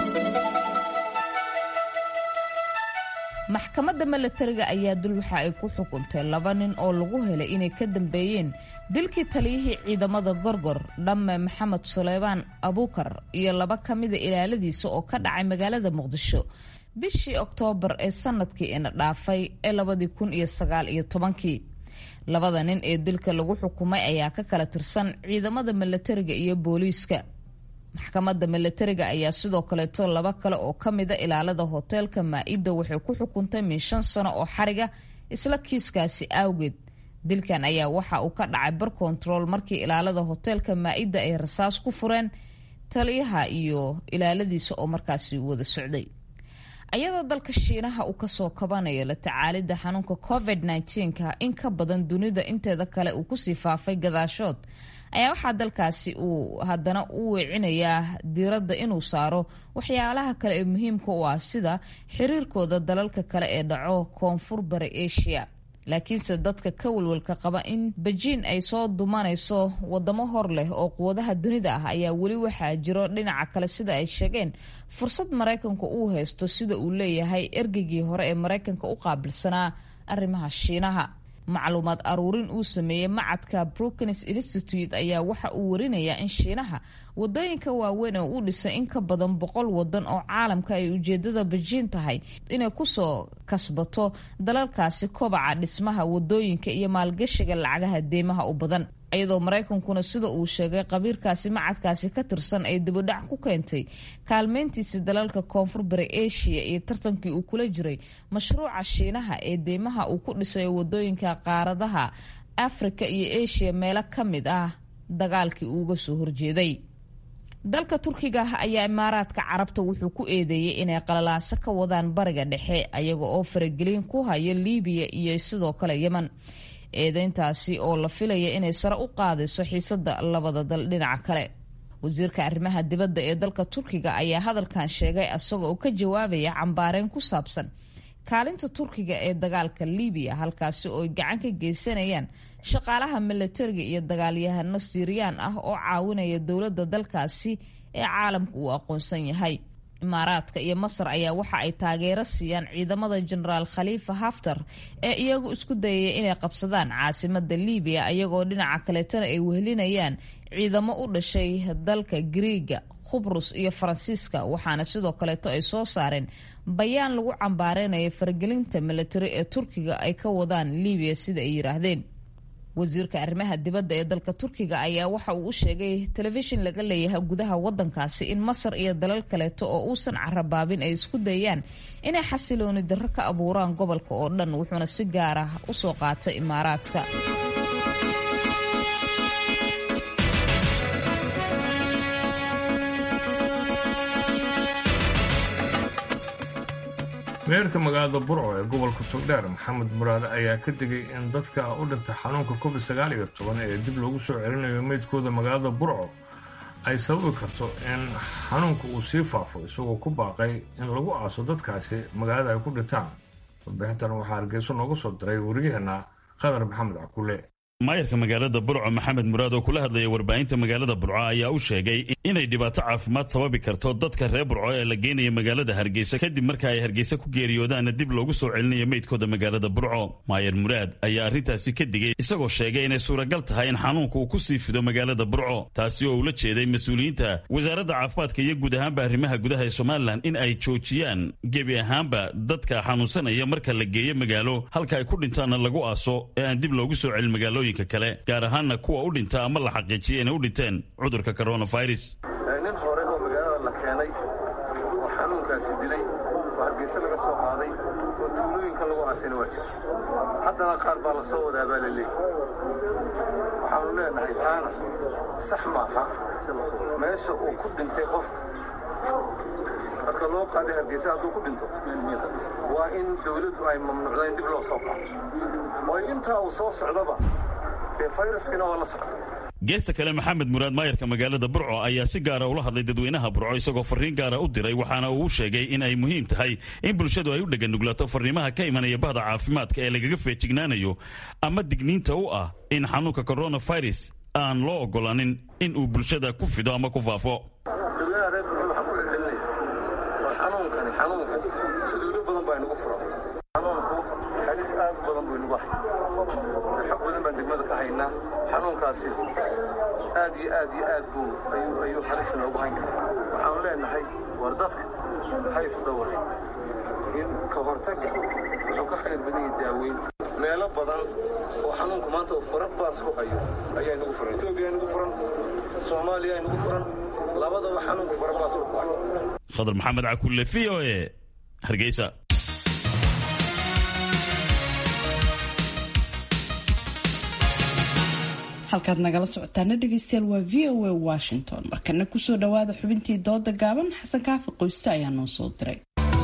maxkamadda milatariga ayaa dul waxa ay ku xukuntay laba nin oo lagu helay inay ka dambeeyeen dilkii taliyihii ciidamada gorgor dhamme maxamed suleymaan abuukar iyo laba ka mida ilaaladiisa oo ka dhacay magaalada muqdisho bishii oktoobar ee sanadkii ina dhaafay ee labadii kun iyo sagaal iyo tobankii labada nin ee dilka lagu xukumay ayaa ka kala tirsan ciidamada milatariga iyo booliiska maxkamadda milatariga ayaa sidoo kaleeto laba kale oo ka mida ilaalada hoteelka maa-ida waxay ku xukuntay min shan sano oo xariga isla kiiskaasi awgeed dilkan ayaa waxa uu ka dhacay bar kontarool markii ilaalada hoteelka maa-ida ay rasaas ku fureen taliyaha iyo ilaaladiisa oo markaasi wada socday ayadoo dalka shiinaha uu kasoo kabanayo la tacaalidda xanuunka covid -19ka in ka badan dunida inteeda kale uu kusii faafay gadaashood ayaa waxaa dalkaasi uu haddana u weecinayaa diiradda inuu saaro waxyaalaha kale ee muhiimka u ah sida xiriirkooda dalalka kale ee dhaco koonfur bari asia laakiinse dadka ka walwalka qaba in bejiin ay soo dumanayso wadamo hor leh oo quwadaha dunida ah ayaa weli waxaa jiro dhinaca kale sida ay sheegeen fursad maraykanku uu haysto sida uu leeyahay ergeygii hore ee maraykanka u qaabilsanaa arrimaha shiinaha macluumaad aruurin uu sameeyey macadka brookings institute ayaa waxa uu warinayaa in shiinaha wadooyinka waaweyn oo u dhisay in ka badan boqol wadan oo caalamka ay ujeedada bejiin tahay inay kusoo kasbato dalalkaasi kobaca dhismaha wadooyinka iyo maalgashiga lacagaha deymaha u badan iyadoo maraykankuna sida uu sheegay qabiirkaasi macadkaasi ka tirsan ay dibadhac ku keentay kaalmeyntiisi dalalka koonfur bari asia iyo tartankii uu kula jiray mashruuca shiinaha ee deymaha uu ku dhisayo wadooyinka qaaradaha afrika iyo asia meelo ka mid ah dagaalkii uuga soo horjeeday dalka turkiga ayaa imaaraadka carabta wuxuu ku eedeeyey inay qalalaaso ka wadaan bariga dhexe ayaga oo faragelin ku haya liibiya iyo sidoo kale yeman eedeyntaasi oo la filaya inay sare u qaadayso xiisada labada dal dhinaca kale wasiirka arrimaha dibadda ee dalka turkiga ayaa hadalkan sheegay isagoo ka jawaabaya cambaareyn ku saabsan kaalinta turkiga ee dagaalka liibiya halkaasi oo ay gacan ka geysanayaan shaqaalaha milatariga iyo dagaalyahano siiriyaan ah oo caawinaya dowladda dalkaasi ee caalamka uu aqoonsan yahay imaaraadka iyo masar ayaa waxa ay taageero siiyaan ciidamada jenaraal khaliifa haftar ee iyagu isku dayaya inay qabsadaan caasimada liibiya iyagoo dhinaca kaleetana ay wehelinayaan ciidamo u dhashay dalka griiga khubrus iyo faransiiska waxaana sidoo kaleeto ay soo saareen bayaan lagu cambaareynaya faragelinta milatari ee turkiga ay ka wadaan liibiya sida ay yiraahdeen wasiirka arrimaha dibadda ee dalka turkiga ayaa waxa uu u sheegay telefishin laga leeyahay gudaha wadankaasi in masar iyo dalal kaleeto oo uusan carabaabin ay isku dayaan inay xasilooni darro ka abuuraan gobolka oo dhan wuxuuna si gaar ah usoo qaatay imaaraadka meerka magaalada burco ee gobolka togdheer maxamed muraade ayaa ka digay in dadka u dhinta xanuunka covid sagaal iyo toban ee dib loogu soo celinayo meydkooda magaalada burco ay sababi karto in xanuunka uu sii faafo isagoo ku baaqay in lagu aaso dadkaasi magaalada ay ku dhintaan warbixintan waxaa hargeyso nooga soo diray wariyaheenna qadar maxamed cakule maayarka magaalada burco maxamed muraad oo kula hadlaya warbaahinta magaalada burco ayaa u sheegay inay dhibaato caafimaad sababi karto dadka reer burco ee la geenaya magaalada hargeysa kadib marka ay hargeysa ku geeriyoodaanna dib loogu soo celinayo meydkooda magaalada burco maayar muraad ayaa arrintaasi ka digay isagoo sheegay inay suuragal tahay in xanuunka uu ku sii fido magaalada burco taasi oo ula jeeday mas-uuliyiinta wasaaradda caafimaadka iyo guud ahaanba arrimaha gudaha ee somalilan in ay joojiyaan gebi ahaanba dadka xanuunsanaya marka la geeyo magaalo halka ay ku dhintaanna lagu aaso ee aan dib loogu soo celin magaalo kale gaar ahaanna kuwa u dhinta ama la xaqiijiya inay u dhinteen cudurka coronavirus nin hore oo magaalada la keenay oo xanuunkaasi dilay oo hargeyse laga soo qaaday oo tuulooyinka lagu aasayna waa jira haddana qaar baa la soo wadaa baa la leeyahy waxaanu leenahay taana sax maaha meesha uu ku dhintay qofka marka loo qaaday hargeyse hadduu ku dhinto waa in dawladdu ay mamnuucda in dib loo soo qaado oo intaa uu soo socdaba geesta kale maxamed muraad maayarka magaalada burco ayaa si gaara ula hadlay dadweynaha burco isagoo fariin gaara u diray waxaana uu sheegay in ay muhiim tahay in bulshadu ay u dheganuglaato fariimaha ka imanaya bahda caafimaadka ee lagaga feejignaanayo ama digniinta u ah in xanuunka coronavirus aan loo ogolaanin in uu bulshada ku fido ama ku faafo dadweynaha reer burco waxaan ku celcelinaya war xanuunkani xanuunkan xuduudo badan baa inagu furan xanuunku halis aad u badan buu inagu hay xog badan baan degmada ka haynaa xanuunkaasi aad iyo aad iyo aad buu ayuu ayuu halis noogu hayn karaa waxaanu leenahay war dadka hays dhowr in ka hortagga wuxuu ka khayr badan yahay daaweynta meelo badan oo xanuunku maanta uu fara baas ku hayo ayaa inagu furan etoobiya inagu furan soomaaliya inagu furan labadaba xanuunku fara baas ku hayo khadar maxamed cakulle v o e hargeysa halkaad nagala socotaana dhegeystayaal waa v o a washington markana kusoo dhawaada xubintii dooda gaaban xasan kaafi qoyste ayaa noo soo diray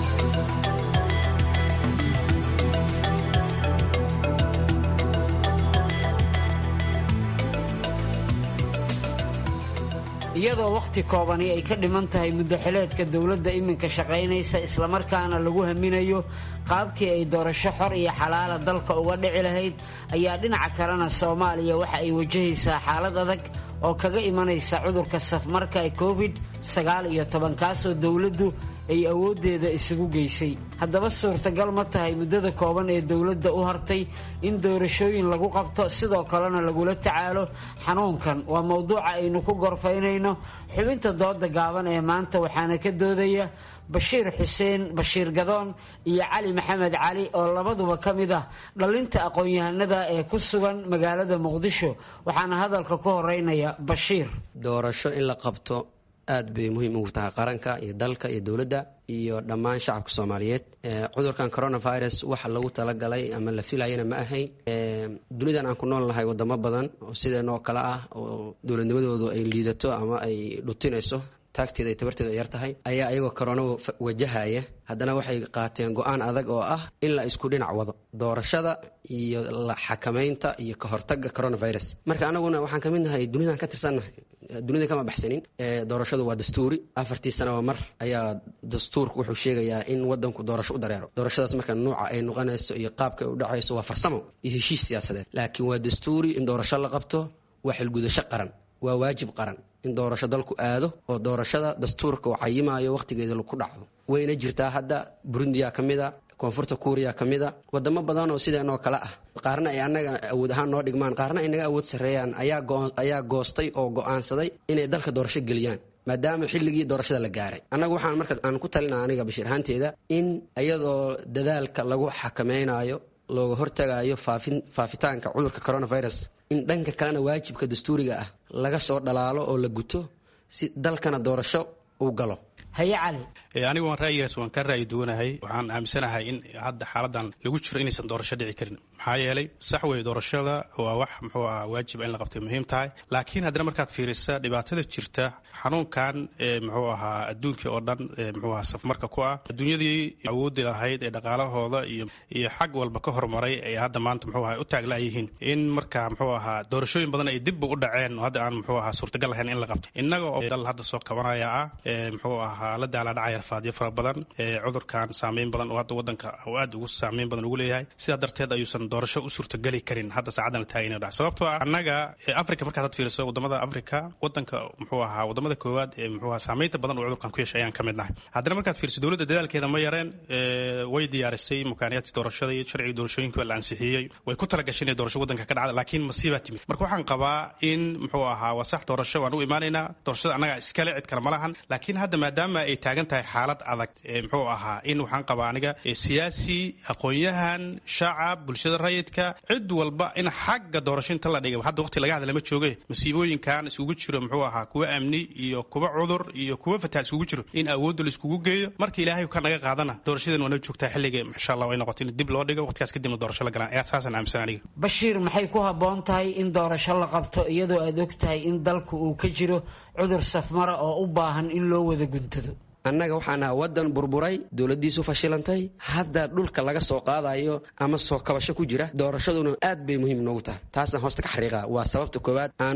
iyadoo wakhti koobani ay ka dhiman tahay muddaxileedka dowladda iminka shaqaynaysa islamarkaana lagu haminayo qaabkii ay doorasho xor iyo xalaala dalka uga dhici lahayd ayaa dhinaca kalena soomaaliya waxa ay wajahaysaa xaalad adag oo kaga imanaysa cudurka safmarka ee covid sagaal iyo toban kaasoo dowladdu ay awooddeeda isugu geysay haddaba suurtagal ma tahay muddada kooban ee dowladda u hartay in doorashooyin lagu qabto sidoo kalena lagula tacaalo xanuunkan waa mowduuca aynu ku gorfaynayno xubinta dooda gaaban ee maanta waxaana ka doodaya bashiir xuseen bashiir gadoon iyo cali maxamed cali oo labaduba ka mid ah dhalinta aqoon-yahanada ee ku sugan magaalada muqdisho waxaana hadalka ku horeynaya bashiir doorasho in la qabto aad bay muhiim ugu tahay qaranka iyo dalka iyo dowladda iyo dhammaan shacabka soomaaliyeed cudurkan coronavirus waxa lagu talagalay ama la filayana ma ahayn dunidan aan ku nool nahay wadamo badan oo sideenoo kale ah oo dowladnimadoodu ay liidato ama ay dhutinayso taagteeda ay tabarteedu ay yar tahay ayaa ayagoo corona wajahaya haddana waxay qaateen go-aan adag oo ah in la isku dhinac wado doorashada iyo la xakamaynta iyo ka hortagga coronavirus marka anaguna waxaan ka mid nahay dunidan ka tirsannahay dunida kama baxsanin doorashadu waa dastuuri afartii sanaba mar ayaa dastuurku wuxuu sheegayaa in wadanku doorasho u dareero doorashadaas marka nuuca ay noqonayso iyo qaabka ay u dhacayso waa farsamo iyo heshiis siyaasadeed laakiin waa dastuuri in doorasho la qabto waa xilgudasho qaran waa waajib qaran in doorasho dalku aado oo doorashada dastuurka uu cayimayo wakhtigeeda laku dhacdo wayna jirtaa hadda burundiya ka mida koonfurta kuuriya ka mida wadamo badan oo sideenoo kale ah qaarna ay annaga awood ahaan noo dhigmaan qaarna ay naga awood sarreeyaan ayaa goostay oo go'aansaday inay dalka doorasho geliyaan maadaama xilligii doorashada la gaaray annagu waxaan marka aan ku talina aniga bashiir ahaanteeda in iyadoo dadaalka lagu xakamaynayo looga hortagayo faafitaanka cudurka coronavirus in dhanka kalena waajibka dastuuriga ah laga soo dhalaalo oo la guto si dalkana doorasho uu galo haye cali anigu waan ra'yigaas waan ka ra'yi duwanahay waxaan aaminsanahay in hadda xaaladan lagu jiro inaysan doorasho dhici karin maxaa yeelay sax wey doorashada waa wax muxuu ah waajiba in la qabtay muhiim tahay laakiin haddana markaad fiirisa dhibaatada jirta xanuunkan muxuu ahaa adduunkii oo dhan muxuu ahaa safmarka ku ah adduunyadii awoodi lahayd ee dhaqaalahooda iyo iyo xag walba ka horumaray ay hadda maanta muxuu ahaa u taaglayihiin in marka muxuu ahaa doorashooyin badan ay dibba u dhaceen hadda aan muxuu ahaa suurtagal lahayn in la qabto innaga oo dal hadda soo kabanaya ah muxuu ahaa la daala dhacaya rafaadyo fara badan cudurkan saameyn badan oo hadda wadanka uu aad ugu saameyn badan ugu leeyahay sidaa darteed ayuusan doorasho u suurtageli karin hadda saacadan la taagay inuu dhac sababtoo ah annaga africa markaad had fiiriso wadamada africa wadanka muxuu ahaa wadamada koowaad ee muxuu ahaa saameynta badan uu cudurkan ku yeeshay ayaan ka mid nahay haddana markaad fiiriso dowladda dadaalkeeda ma yareen way diyaarisay mukaaniyaadkii doorashada iyo sharciga doorashooyinka la ansixiyey way ku talagashay inay doorasho wadanka ka dhacda laakiin masiibaa timid marka waxaan qabaa in muxuu ahaa waa sax doorasho waan u imaanaynaa doorashada annaga iskale cid kale ma lahan laakiin hadda maadaama ay taagan tahay xaalad adag muxuu ahaa in waxaan qabaa aniga siyaasi aqoon-yahan shacab bulshada rayidka cid walba in xagga doorasho inta la dhigay hadda waqti laga hadla ma jooge masiibooyinkan isugu jiro muxuu ahaa kuwa amni iyo kuwa cudur iyo kuwa fataa isugu jiro in awoodda la iskugu geeyo marka ilaahay ka naga qaadana doorashadan waana joogtaa xilliga insha allah ay noqoto in dib loo dhigo waqtigaas kadibna doorasho la galaan ayaa saasaan aaminsan aniga bashiir maxay ku habboon tahay in doorasho la qabto iyadoo aad og tahay in dalku uu ka jiro cudur safmara oo u baahan in loo wada guntado annaga waxaan ahaa waddan burburay dowladdiisu fashilantay hadda dhulka laga soo qaadayo ama soo kabasho ku jira doorashaduna aad bay muhiim noogu tahay taasaan hoosta ka xariiqa waa sababta koowaad aan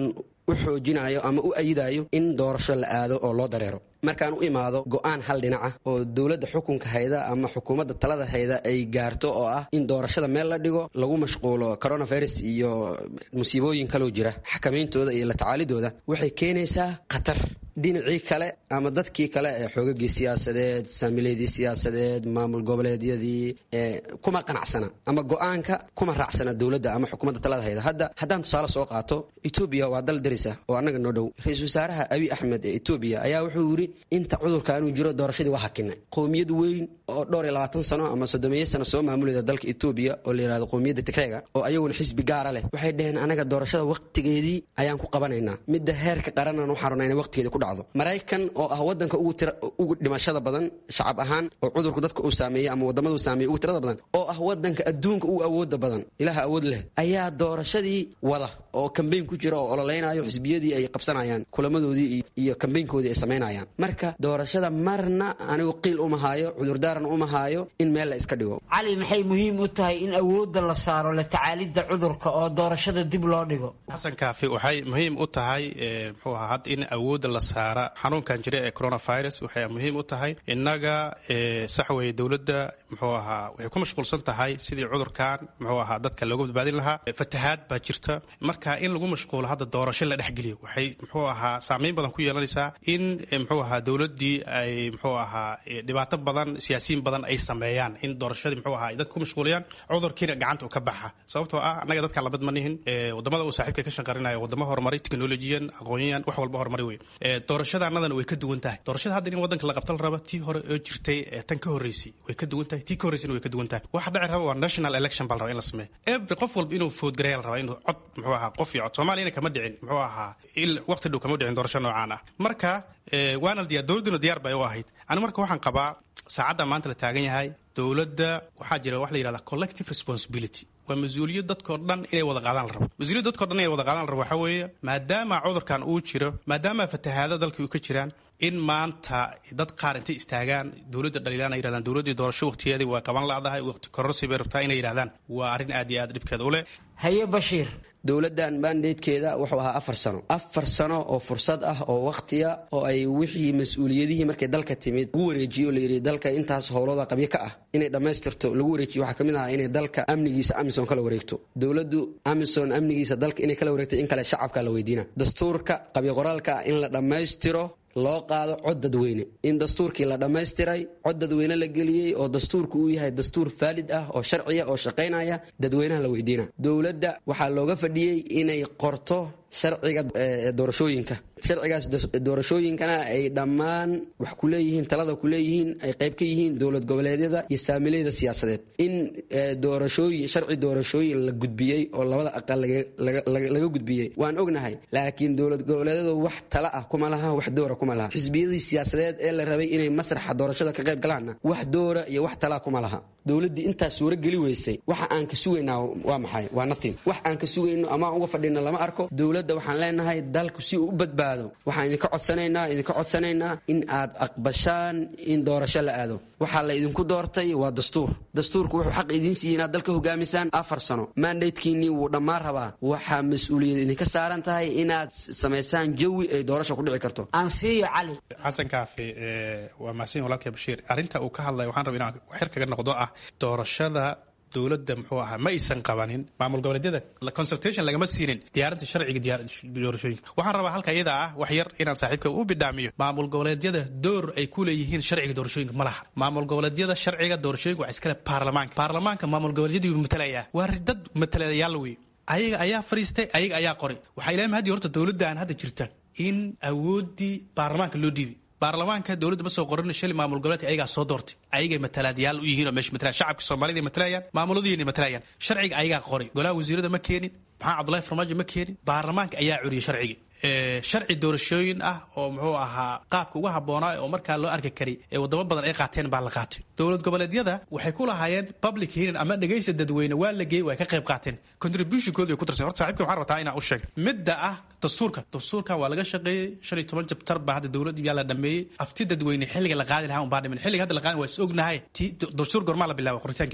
u xoojinayo ama u ayidayo in doorasho la aado oo loo dareero markaan u imaado go-aan hal dhinaca oo dowladda xukunka hayda ama xukuumadda talada hayda ay gaarto oo ah in doorashada meel la dhigo lagu mashquulo coronavirus iyo musiibooyin kaloo jira xakamayntooda iyo la tacaalidooda waxay keenaysaa khatar dhinacii kale ama dadkii kale ee xoogagii siyaasadeed saamileydii siyaasadeed maamul goboleedyadii kuma qanacsana ama go-aanka kuma raacsana dowladda ama xukuumadda talada hayda hadda haddaan tusaale soo qaato etoobiya waa dal darisa oo annaga noo dhow ra-iisul wasaaraha abiy axmed ee etoobiya ayaa wuxuu yidhi inta cudurka anuu jiro doorashadii waa hakinay qowmiyad weyn oo dhowr iyo labaatan sano ama soddomeeyo sano soo maamuleyda dalka etoobiya oo la yihahdo qowmiyadda tigreega oo ayaguna xisbi gaara leh waxay dhaheen anaga doorashada waqtigeedii ayaan ku qabanaynaa midda heerka qaranaan waxaan rabnaa inay waqtigeeda ku dhacdo maraykan oo ah wadanka ugu dhimashada badan shacab ahaan oo cudurku dadka uu saameeyey ama wadamadu saameeyey ugu tirada badan oo ah wadanka adduunka ugu awooda badan ilaha awood leh ayaa doorashadii wada oo kambeyn ku jira oo ololeynayo xisbiyadii ay qabsanayaan kulamadoodii iyo kambeynkoodii ay samaynayaan marka doorashada marna anigu qiil uma haayo cudurdaarna uma haayo in meel la iska dhigo cali maxay muhiim u tahay in awoodda la saaro la tacaalidda cudurka oo doorashada dib loo dhigo xasan kaafi waxay muhiim u tahay muxuu ahaa hadda in awoodda la saara xanuunkan jira ee coronavirus waxay muhiim u tahay innaga sax weye dowladda muxuu ahaa waxay ku mashquulsan tahay sidii cudurkan muxuu ahaa dadka looga badbaadin lahaa fatahaad baa jirta marka in lagu mashquulo hadda doorasho la dhexgeliyo waxay muxuu ahaa saameyn badan ku yeelanaysaa in muxuu ahaa dowladdii ay muxuu ahaa dhibaato badan siyaasiyiin badan ay sameeyaan in doorashadii muxuu ahaa ay dadka ku mashquuliyaan cudurkiina gacanta u ka baxa sababtoo ah annaga dadkaan lamid ma nihin wadamada uu saaxiibka ka shaqarinaya wadamo horumaray technologiyan aqoonyahan wax walba horumaray wey doorashadaanadan way ka duwan tahay doorashada hadda in wadanka la qabta la raba tii hore oo jirtay ee tan ka horreysay way ka duwan tahay tii ka horreysayna way ka duwan tahay waxa dhici raba waa national election baa la raba in la sameeyo every qof walba inuu foodgareeya la rabaa inuu cod muxuu ahaa qof iyo cod soomaaliyana kama dhicin muxuu ahaa il waqti dhow kama dhicin doorasho noocaan ah marka waana diyaar dowladduna diyaar bay u ahayd ani marka waxaan qabaa saacadda maanta la taagan yahay dowladda waxaa jira wax la yidhahda collective responsibility waa mas-uuliyad dadkao dhan inay wada qaadaan la rabo mas-uuliyad dadkao dhan inay wada qaadaan la rabo waxaa weeye maadaama cudurkan uu jiro maadaama fatahaada dalkii uu ka jiraan in maanta dad qaar intay istaagaan dowladda dhaliilaan ay yidhahdaan dowladdii doorasho waqtigeedii waa qaban la'dahay waqti kororsi bay rabtaa inay yidhahdaan waa arrin aad iyo aad dhibkeeda u leh haye bashiir dowladdan mandatekeeda wuxuu ahaa afar sano afar sano oo fursad ah oo wakhtiya oo ay wixii mas-uuliyadihii markay dalka timid lagu wareejiyo la yidhi dalka intaas howlooda qabyo ka ah inay dhammaystirto lagu wareejiyo waxaa ka mid ahaa inay dalka amnigiisa amison kala wareegto dowladdu amison amnigiisa dalka inay kala wareegto in kale shacabka la weydiina dastuurka qabyo qoraalka ah in la dhammaystiro loo qaado cod dadweyne in dastuurkii la dhammaystiray cod dadweyne la geliyey oo dastuurku uu yahay dastuur faalid ah oo sharciya oo shaqaynaya dadweynaha la weydiina dowladda waxaa looga fadhiyey inay qorto sharciga doorashooyinka sharcigaas doorashooyinkana ay dhammaan wax ku leeyihiin talada ku leeyihiin ay qayb ka yihiin dowlad goboleedyada iyo saamileyda siyaasadeed in doorashooyin sharci doorashooyin la gudbiyey oo labada aqal laga gudbiyey waan ognahay laakiin dowlad goboleedyadu wax tala ah kuma laha wax doora kuma laha xisbiyadii siyaasadeed ee la rabay inay masraxa doorashada ka qayb galaanna wax doora iyo wax talaa kuma laha dowladdii intaas suuro geli weysay waxa aan ka sugaynaa waa maxay waa nothing wax aan ka sugayno ama aan uga fadhino lama arko dowladda waxaan leenahay dalku si uu u badbaado waxaan idinka codsanaynaa idinka codsanaynaa in aad aqbashaan in doorasho la aado waxaa la idinku doortay waa dastuur dastuurku wuxuu xaq idiin siiyey inaad dalka hogaamisaan afar sano mandatekiinii wuu dhammaan rabaa waxaa mas-uuliyad idinka saaran tahay inaad samaysaan jawi ay doorasha ku dhici karto ansiiyo cali xasan kaafi waa mahadsan walaalkay bashiir arrinta uu ka hadlaya waxaan rabaa inaan xir kaga noqdo ah doorashada dowladda muxuu ahaa ma aysan qabanin maamul goboleedyada consultation lagama siinin diyaarinta sharciga doorashooyinka waxaan rabaa halka iyada ah wax yar inaan saaxiibka u bidhaamiyo maamul goboleedyada door ay ku leeyihiin sharciga doorashooyinka ma laha maamul goboleedyada sharciga doorashooyinka waa iskale baarlamaanka baarlamaanka maamul goboleedyadii matalaya waa dad matalayaal wey ayaga ayaa fariistay ayaga ayaa qoray waxaa ilaahay mahadii horta dowladdan hadda jirta in awooddii baarlamaanka loo dhiibay baarlamaanka dowladda ma soo qorin shali maamul goboleedka ayagaa soo doortay ayagay matalaadyaal u yihiin oo meesha matalayan shacabka soomaalida matalayaan maamuladiina matalayaan sharciga ayagaa qoray golaha wasiirada ma keenin maxaa cabdullahi farmaajo ma keenin baarlamaanka ayaa curiyay sharcigi sharci doorashooyin ah oo muxuu ahaa qaabka uga habboonaa oo markaa loo arki karay ee wadamo badan ay qaateen baa la qaatay dowlad goboleedyada waxay ku lahaayeen public hearing ama dhegaysta dadweyne waa la geeyey way ka qayb qaateen contributionkooda way ku darsan horta saaxiibka waxaan rabtaa inaan u sheego midda ah dastuurka dastuurkan waa laga shaqeeyey shan iyo toban jabtar baa hadda dowlad yaa la dhameeyey afti dadweyne xilliga la qaadi lahaa un baa dhiman xilliga hadda la qaadi waa is ognahay ti dastuur gormaa la bilaaba qoritaankiisa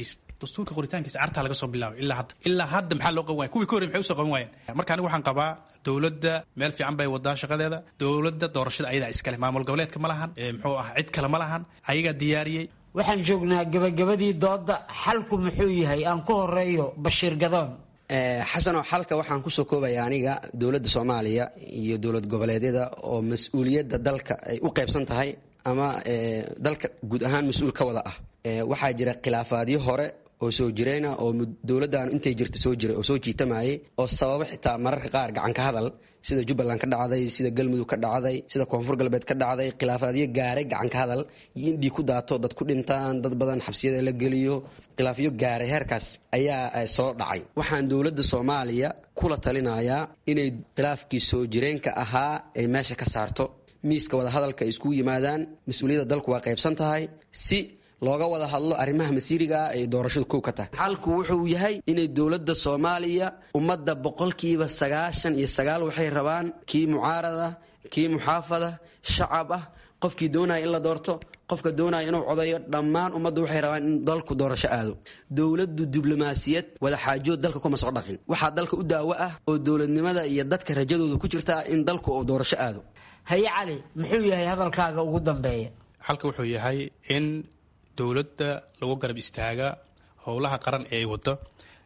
dastuurka qoritaankiisa cartaa laga soo bilaabay ilaa hadda ilaa hadda maxaa loo qaban waya kuwii ka horrey maxay usoo qaban waayeen marka anigu waxaan qabaa dowladda meel fiican bay wadaa shaqadeeda dowladda doorashada ayadaa iskale maamul goboleedka ma lahan muxuu ah cid kale ma lahan ayagaa diyaariyey waxaan joognaa gabagabadii doodda xalku muxuu yahay aan ku horeeyo bashiir gadoon xasanoo xalka waxaan kusoo koobaya aniga dowladda soomaaliya iyo dowlad goboleedyada oo mas-uuliyadda dalka ay u qaybsan tahay ama dalka guud ahaan mas-uul ka wada ah waxaa jira khilaafaadyo hore oo soo jireyna oo dowladdan intay jirta soo jiray oo soo jiitamayay oo sababo xitaa mararka qaar gacan ka hadal sida jubbaland ka dhacday sida galmudug ka dhacday sida koonfur galbeed ka dhacday khilaafaadyo gaaray gacan ka hadal iyo in dhiig ku daato dad ku dhintaan dad badan xabsiyada la geliyo khilaafyo gaaray heerkaas ayaa soo dhacay waxaan dowladda soomaaliya kula talinayaa inay khilaafkii soo jireenka ahaa ay meesha ka saarto miiska wadahadalka ay iskugu yimaadaan mas-uuliyadda dalku waa qaybsan tahay si looga wada hadlo arrimaha masiiriga ah ee doorashadu kow ka tahay xalku wuxuu yahay inay dowladda soomaaliya ummadda boqolkiiba sagaashan iyo sagaal waxay rabaan kii mucaarada kii muxaafada shacab ah qofkii doonaya in la doorto qofka doonaya inuu codayo dhammaan ummaddu waxay rabaan in dalku doorasho aado dowladdu diblomaasiyad wadaxaajood dalka kuma soo dhaqin waxaa dalka u daawo ah oo dowladnimada iyo dadka rajadooda ku jirtaa in dalku uu doorasho aado haye cali muxuu yahay hadalkaaga ugu dambeeya xalka wuxuu yahay in dowladda lagu garab istaaga howlaha qaran ee ay wado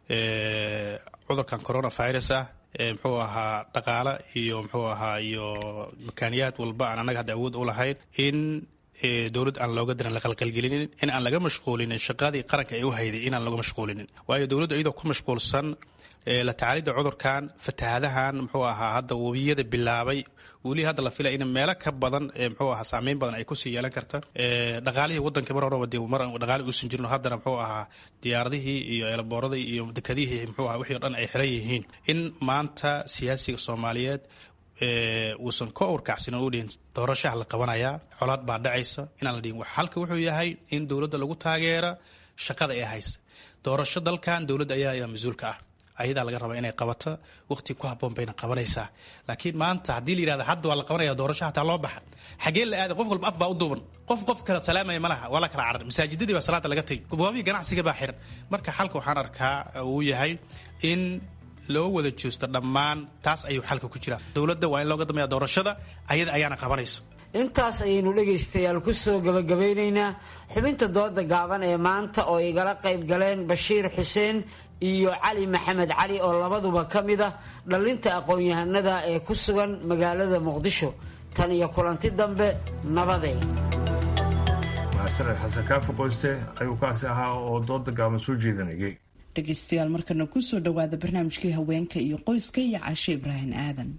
cudurkan coronavirus ah muxuu ahaa dhaqaale iyo muxuu ahaa iyo makaaniyaad walba aan annaga hadda awood u lahayn in dowladd aan looga diran la qalqalgelinin in aan laga mashquulinin shaqadii qaranka ay u hayday inaan laga mashquulinin waayo dowladdu iyadoo ku mashquulsan la tacaalidda cudurkan fatahaadahan muxuu ahaa hadda webiyada bilaabay weli hadda la filaya in meelo ka badan muxuu ahaa saameyn badan ay kusii yeelan karta dhaqaalihii waddanka mar horeba dee mar dhaqaali uusan jirin haddana muxuu ahaa diyaaradihii iyo eelbooradii iyo dekadihii muxuu ahaa wixii o dhan ay xiran yihiin in maanta siyaasiga soomaaliyeed uusan ka urkacsin oo u dhihin doorashaha la qabanayaa colaad baa dhacaysa inaan la dhihin halka wuxuu yahay in dowladda lagu taageera shaqada ee haysa doorasho dalkan dowladda ayaa ayaa mas-uulka ah ayadaa laga rabaa inay qabato waqti ku haboon bayna qabanaysaa laakiin maanta haddii la yirahda hadda waa la qabanaya doorasho hataa loo baxa xagee la aaday qof walba af baa u duuban qof qof kala salaamaya ma laha waa la kala carar masaajidadii baa salaada laga tegay gobaabihii ganacsiga baa xiran marka xalka waxaan arkaa uu yahay in loo wada joosto dhammaan taas ayuu xalka ku jiraa dowladda waa in looga dambeeya doorashada ayada ayaana qabanayso intaas ayaynu dhegaystayaal ku soo gabagabeynaynaa xubinta dooda gaaban ee maanta oo igala qayb galeen bashiir xuseen iyo cali maxamed cali oo labaduba ka mid ah dhallinta aqoon-yahanada ee ku sugan magaalada muqdisho tan iyo kulanti dambe nabadey mahadsaned xasan kaafi qoyste ayuu kaasi ahaa oo dooda gaaban soo jeedanayay dhegaystayaal markana kusoo dhawaada barnaamijkii haweenka iyo qoyska iyo caashe ibraahim aadan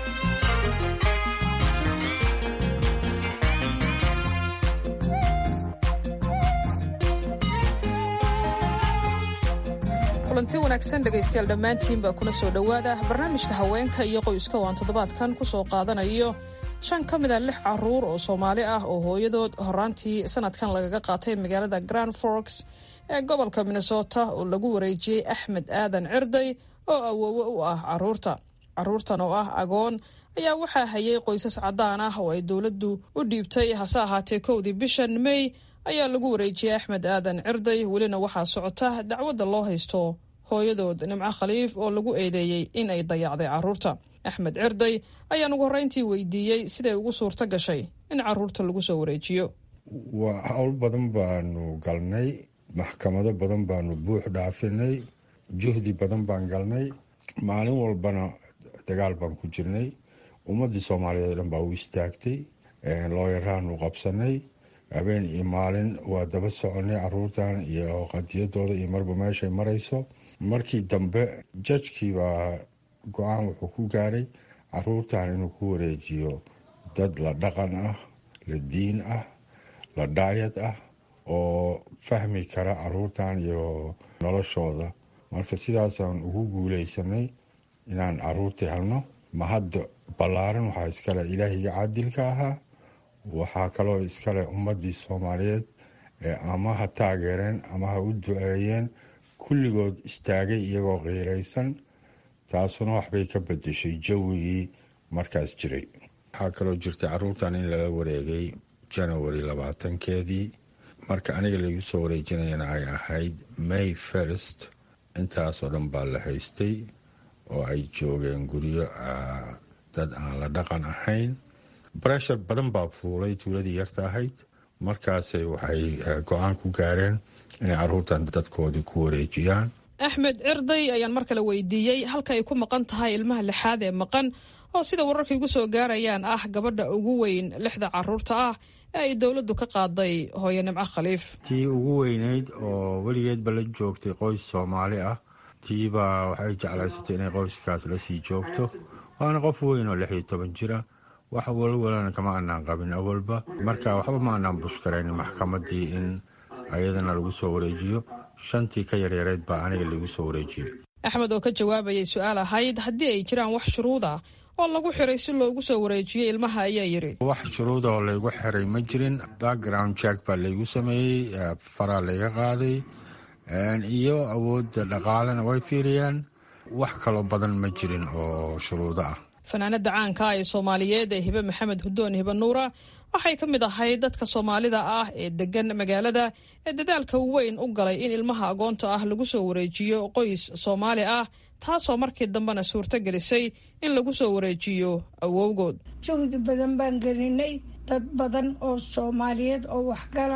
kulanti wanaagsan dhegaystayaal dhammaantiinbaa kuna soo dhowaada barnaamijka haweenka iyo qoyska oo aan toddobaadkan ku soo qaadanayo shan ka mid a lix caruur oo soomaali ah oo hooyadood horaantii sanadkan lagaga qaatay magaalada grand forks ee gobolka minnesota oo lagu wareejiyey axmed aadan cirday oo awoowe u ah caruurta caruurtan oo ah agoon ayaa waxaa hayay qoysas caddaan ah oo ay dowladdu u dhiibtay hase ahaatee kowdii bishan may ayaa lagu wareejiyey axmed aadan cirday welina waxaa socota dacwadda loo haysto hooyadood nimco khaliif oo lagu eedeeyey in ay dayacday caruurta axmed cirday ayaan ugu horreyntii weydiiyey siday ugu suurto gashay in caruurta lagu soo wareejiyo waa howl badan baanu galnay maxkamado badan baanu buux dhaafinay juhdi badan baan galnay maalin walbana dagaal baan ku jirnay ummadii soomaaliyeed o dhan baa u istaagtay looyaraanu qabsanay habeen iyo maalin waa daba soconay caruurtan iyo qadiyadooda iyo marba meeshay marayso markii dambe jajkii baa go-aan wuxuu ku gaaray caruurtan inuu ku wareejiyo dad la dhaqan ah la diin ah la dhaayad ah oo fahmi kara caruurtan iyo noloshooda marka sidaasaan ugu guuleysanay inaan caruurtii helno ma hadda ballaaran waxaa iskale ilaahiga caadilka ahaa waxaa kaloo iskale ummadii soomaaliyeed ee ama ha taageereen ama ha u duceeyeen kulligood istaagay iyagoo qiiraysan taasuna waxbay ka bedeshay jawigii markaas jiray waxaa kaloo jirtay caruurtan in lala wareegay janawari labaatankeedii marka aniga laigu soo wareejinayana ay ahayd may first intaasoo dhan baa la haystay oo ay joogeen guryo dad aan la dhaqan ahayn breshar badan baa fuulay tuuladii yarta ahayd markaasay waxay go-aan ku gaareen inay caruurtan dadkoodii ku wareejiyaan axmed cirday ayaan mar kale weydiiyey halka ay ku maqan tahay ilmaha lixaad ee maqan oo sida wararka igu soo gaarayaan ah gabadha ugu weyn lixda caruurta ah ee ay dowladdu ka qaaday hooye nimco khaliif tii ugu weyneyd oo weligeedba la joogtay qoys soomaali ah tiibaa waxay jeclaysatay inay qoyskaas lasii joogto waana qof weyn oo lix iyo toban jira wax walwalana kama anaan qabin awalba marka waxba ma anaan bushkaraynin maxkamadii in ayadana lagu soo wareejiyo shantii ka yaryareyd baa aniga lagu soo wareejiyey axmed oo ka jawaabayay su-aal ahayd haddii ay jiraan wax shuruud ah oo lagu xiray si loogu soo wareejiyey ilmaha ayaa yidhi wax shuruuda oo laygu xiray ma jirin background jack baa laygu sameeyey faraa layga qaaday iyo awoodda dhaqaalena way fiiriyaan wax kaloo badan ma jirin oo shuruudo ah fanaanada caanka ee soomaaliyeed ee hibe maxamed hudoon hibe nuura waxay ka mid ahayd dadka soomaalida ah ee degan magaalada ee dadaalka weyn u galay in ilmaha agoonta ah lagu soo wareejiyo qoys soomaali ah taasoo markii dambena suurto gelisay in lagu soo wareejiyo awowgood jawdi badan baan gelinay dad badan oo soomaaliyeed oo waxgala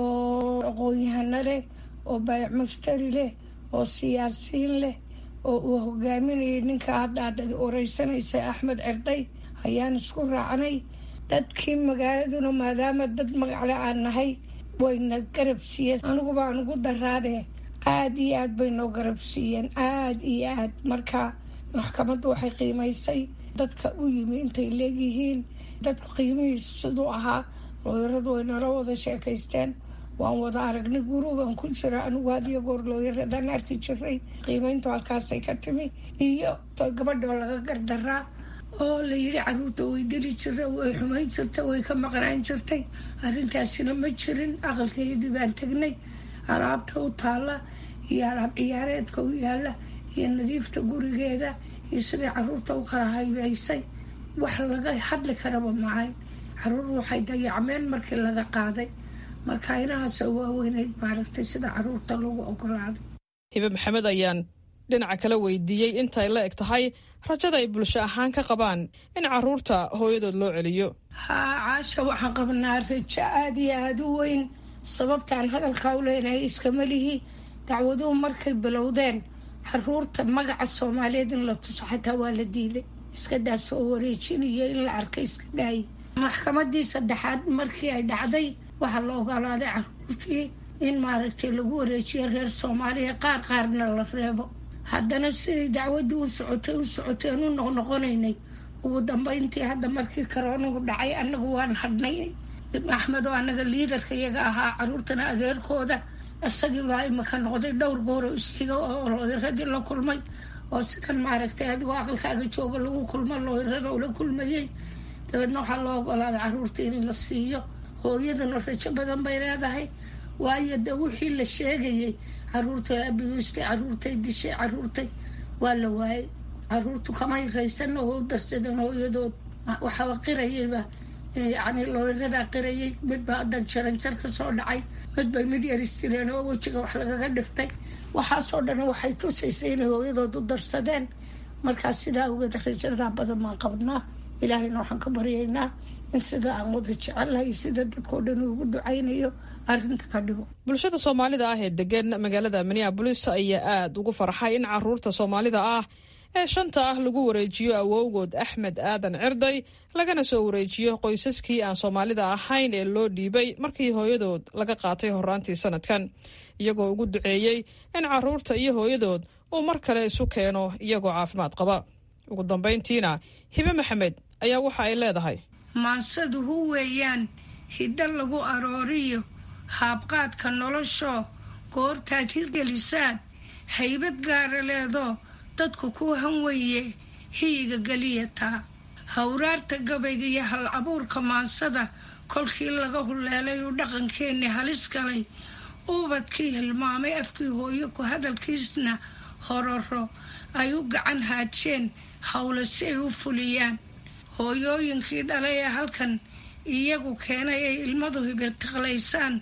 oo aqoon-yahano leh oo baayac mushtari leh oo siyaasiyiin leh oo uu hogaaminayay ninka hadda aad wareysanaysa axmed cirday ayaan isku raacnay dadkii magaaladuna maadaama dad magacle aan nahay wayna garab siiyeen anigu baan ugu daraadee aada iyo aad bay noo garab siiyeen aada iyo aad marka maxkamaddu waxay qiimaysay dadka u yimi intay leegyihiin dadku qiimihiisu siduu ahaa looyaradu way nala wada sheekaysteen waan wada aragnay guruban ku jira anigu hadiyo goor looyaradaan arki jiray qiimayntu halkaasay ka timi iyo gabadhoo laga gardaraa oo la yidhi caruurta way dili jira way xumayn jirta way ka maqnaan jirtay arrintaasina ma jirin aqalkeedii baan tegnay alaabta u taalla iyo alaab ciyaareedka u yaalla iyo nadiifta gurigeeda iyo siday caruurta u kala haybaysay wax laga hadli karaba mahayn caruur waxay dayacmeen markii laga qaaday marka inahaasoo waaweyneyd maaragtay sida caruurta lagu ogolaaday hibe maxamed ayaan dhinaca kala weydiiyey intay la eg tahay rajada ay bulsho ahaan ka qabaan in caruurta hooyadood loo celiyo haa caasha waxaan qabnaa rajo aada iyo aada u weyn sababtaan hadalkaa u leenahay iskama lihi dacwaduhu markay bilowdeen caruurta magaca soomaaliyeed in la tuso xataa waa la diiday iska daas oo wareejinayo in la arkay iska daayay maxkamadii saddexaad markii ay dhacday waxaa la ogolaaday caruurtii in maaragtay lagu wareejiyo reer soomaaliya qaar qaarna la reebo haddana siday dacwadii u socotay u socotay aan u noqnoqonaynay ugu dambeyntii hadda markii karoonuhu dhacay annagu waan hadhnay axmed oo annaga liidarka iyaga ahaa caruurtana adeerkooda isagii baa imika noqday dhowr gooro isiga oo looyaradii la kulmay oo sidan maaragtay adigoo aqalkaaga jooga lagu kulmo looyarada ula kulmayey dabeedna waxaa loo ogolaaday caruurta in la siiyo hooyaduna rajo badan bay leedahay waayo de wixii la sheegayay caruurtay abiyuustay caruurtay dishay caruurtay waa la waayay caruurtu kamay raysan oo u darsadeen hooyadood waxaa qirayayba yacni looyaradaa qirayay mid baa hadan jaranjar ka soo dhacay mid bay mid yar istireen oo wejiga wax lagaga dhiftay waxaasoo dhan waxay tusaysay inay hooyadood u darsadeen markaas sidaa awgeed rajadaa badan baan qabnaa ilaahayna waxaan ka baryaynaa in sida aan wada jecelahay sida dadkao dhan ugu ducaynayo arrinta ka dhigo bulshada soomaalida ah ee degan magaalada minneabolis ayaa aada ugu farxay in caruurta soomaalida ah ee shanta ah lagu wareejiyo awowgood axmed aadan cirday lagana soo wareejiyo qoysaskii aan soomaalida ahayn ee loo dhiibay markii hooyadood laga qaatay horaantii sanadkan iyagoo ugu duceeyey in caruurta iyo hooyadood uu mar kale isu keeno iyagoo caafimaad qaba ugu dambayntiina hibe maxamed ayaa waxa ay leedahay maansadu hu weeyaan hiddo lagu arooriyo haabqaadka noloshoo goortaad hirgelisaad haybad gaara leedoo dadku ku hanweye hiyiga geliyataa hawraarta gabayga iyo hal abuurka maansada kolkii laga huleelay uu dhaqankeennii halis galay uubadkii hilmaamay afkii hooyo ku hadalkiisna hororo ay u gacan haajeen howle si ay u fuliyaan hooyooyinkii dhalay ee halkan iyagu keenay ay ilmadu hibitiqlaysaan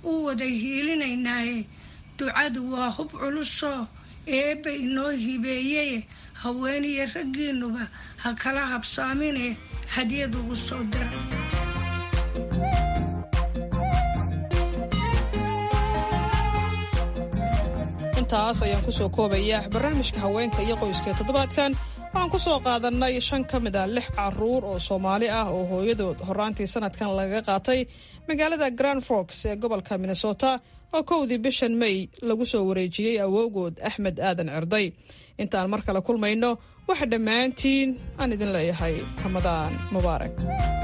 u wada hiilinaynaaye ducadu waa hub culusoo eebba inoo hibeeyeye haweeniyo raggiinnuba ha kala habsaamine hadyad ugu soo dira intaas ayaan kusoo koobaya barnaamijka haweenka iyo qoyska ee toddobaadkan waxaan ku soo qaadannay shan ka mid a lix caruur oo soomaali ah oo hooyadood horaantii sanadkan lagaga qaatay magaalada grand forks ee gobolka minnesota oo kowdii bishan may lagu soo wareejiyey awowgood axmed aadan cerday intaan mar kale kulmayno waxa dhammaantiin aan idin leeyahay ramadaan mubaarak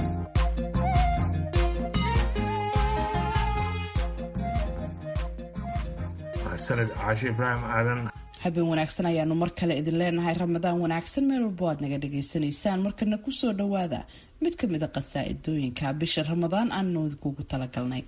sanad caashe ibraahim aadan habeen wanaagsan ayaanu mar kale idin leenahay ramadaan wanaagsan meel walbo aad naga dhagaysanaysaan markana kusoo dhowaada mid ka mid a qasaa'idooyinka bisha ramadaan aanu idinkugu talagalnay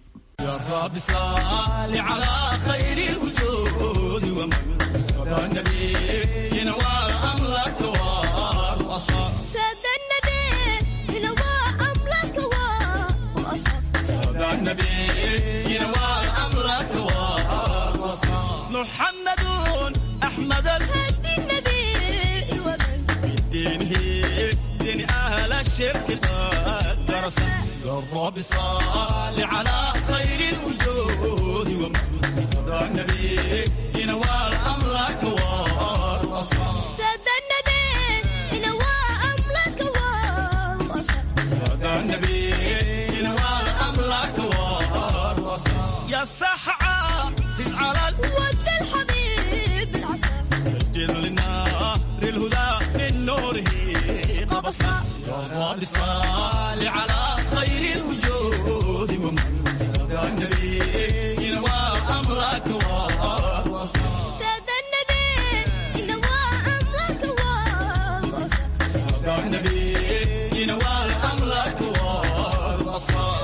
محمد أحمد الهدي النبي ومن بدينه دين أهل الشرك قد درس الرب صال على خير الوجود ومن صدى النبي ينوال أمرك والوصال سادة النبي ينوى أمرك والوصال صدى النبي ينوال أمرك والوصال يا السحعة على ود الحبيب العسل سجل للنار الهدى من نوره قبصا يا رب صل على خير الوجود ومن صدى النبي ينوى أمرك والوصال سادة النبي ينوى أمرك والوصال صدى النبي ينوى أمرك والوصال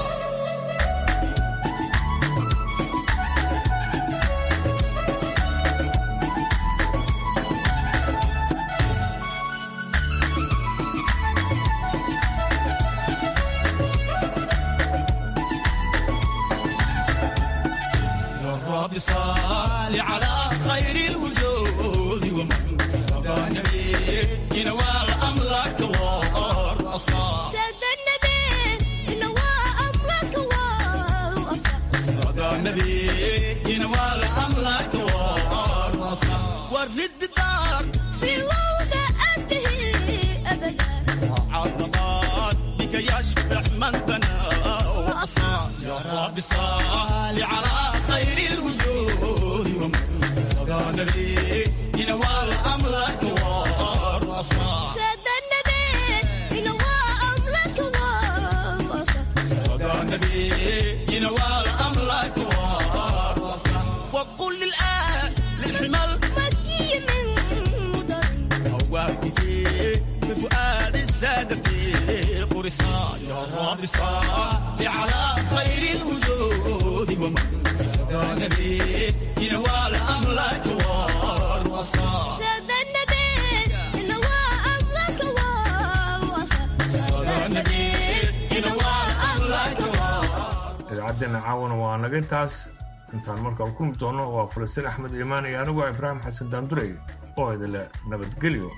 الرب صال على خير الوجود ومن صدى النبي ينوال أمرك والرصاص سادة النبي ينوى أمرك والوصال صدى النبي ينوال أمرك والرصاص ورد الدار في وضع أنتهي أبدا عرضات بك يشبع من بنى وأصال يا رب صال على خير الوجود ومن صدى النبي ينوال أمرك والرصاص سادة النبي ينوى أمرك والوصال صدى النبي ينوال أمرك والرصاص وقل للآن للحمل مكي من مضر هواك بفؤاد السادة في قرصان يا رب صل على خير الوجود ومن صدى النبي ينوال أمرك والوصال سادة النبي ينوى أمرك والوصال صدى النبي ينوال أمرك idaacaddeena caawana waa naga intaas intaan markaa kulmi doono waa falastiin axmed iimaan iyo anigu ibraahim xasan daandurey oo idinle nabadgelyo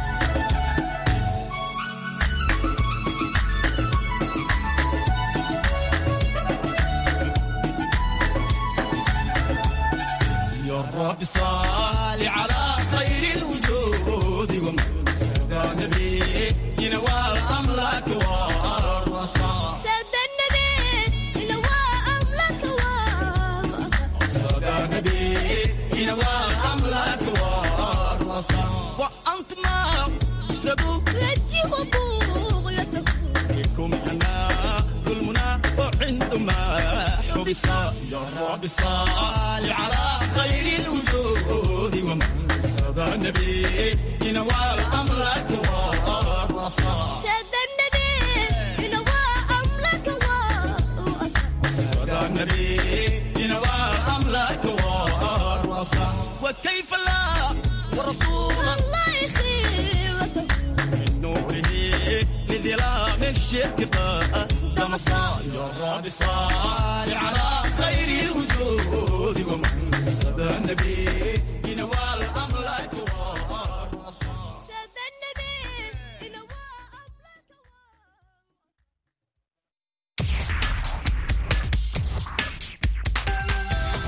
يا رب صل على خير الوجود ومن صدى النبي ينوال أمرك والرصاص سادة النبي ينوى أمرك والوصال صدى النبي ينوال أمرك والرصاص وأنت ما سبوك لجي وبغيتك بكم أنا ظلمنا وعندما حبس يا رب صل على خير الوجود ومن صدى النبي ينوال أمرك والرصاص سادة النبي ينوى أمرك والوصال صدى النبي ينوال أمرك والرصاص وكيف لا ورسول الله يخيرته من نوره لظلام الشرك قدم مساء يا رب صل على خير الوجود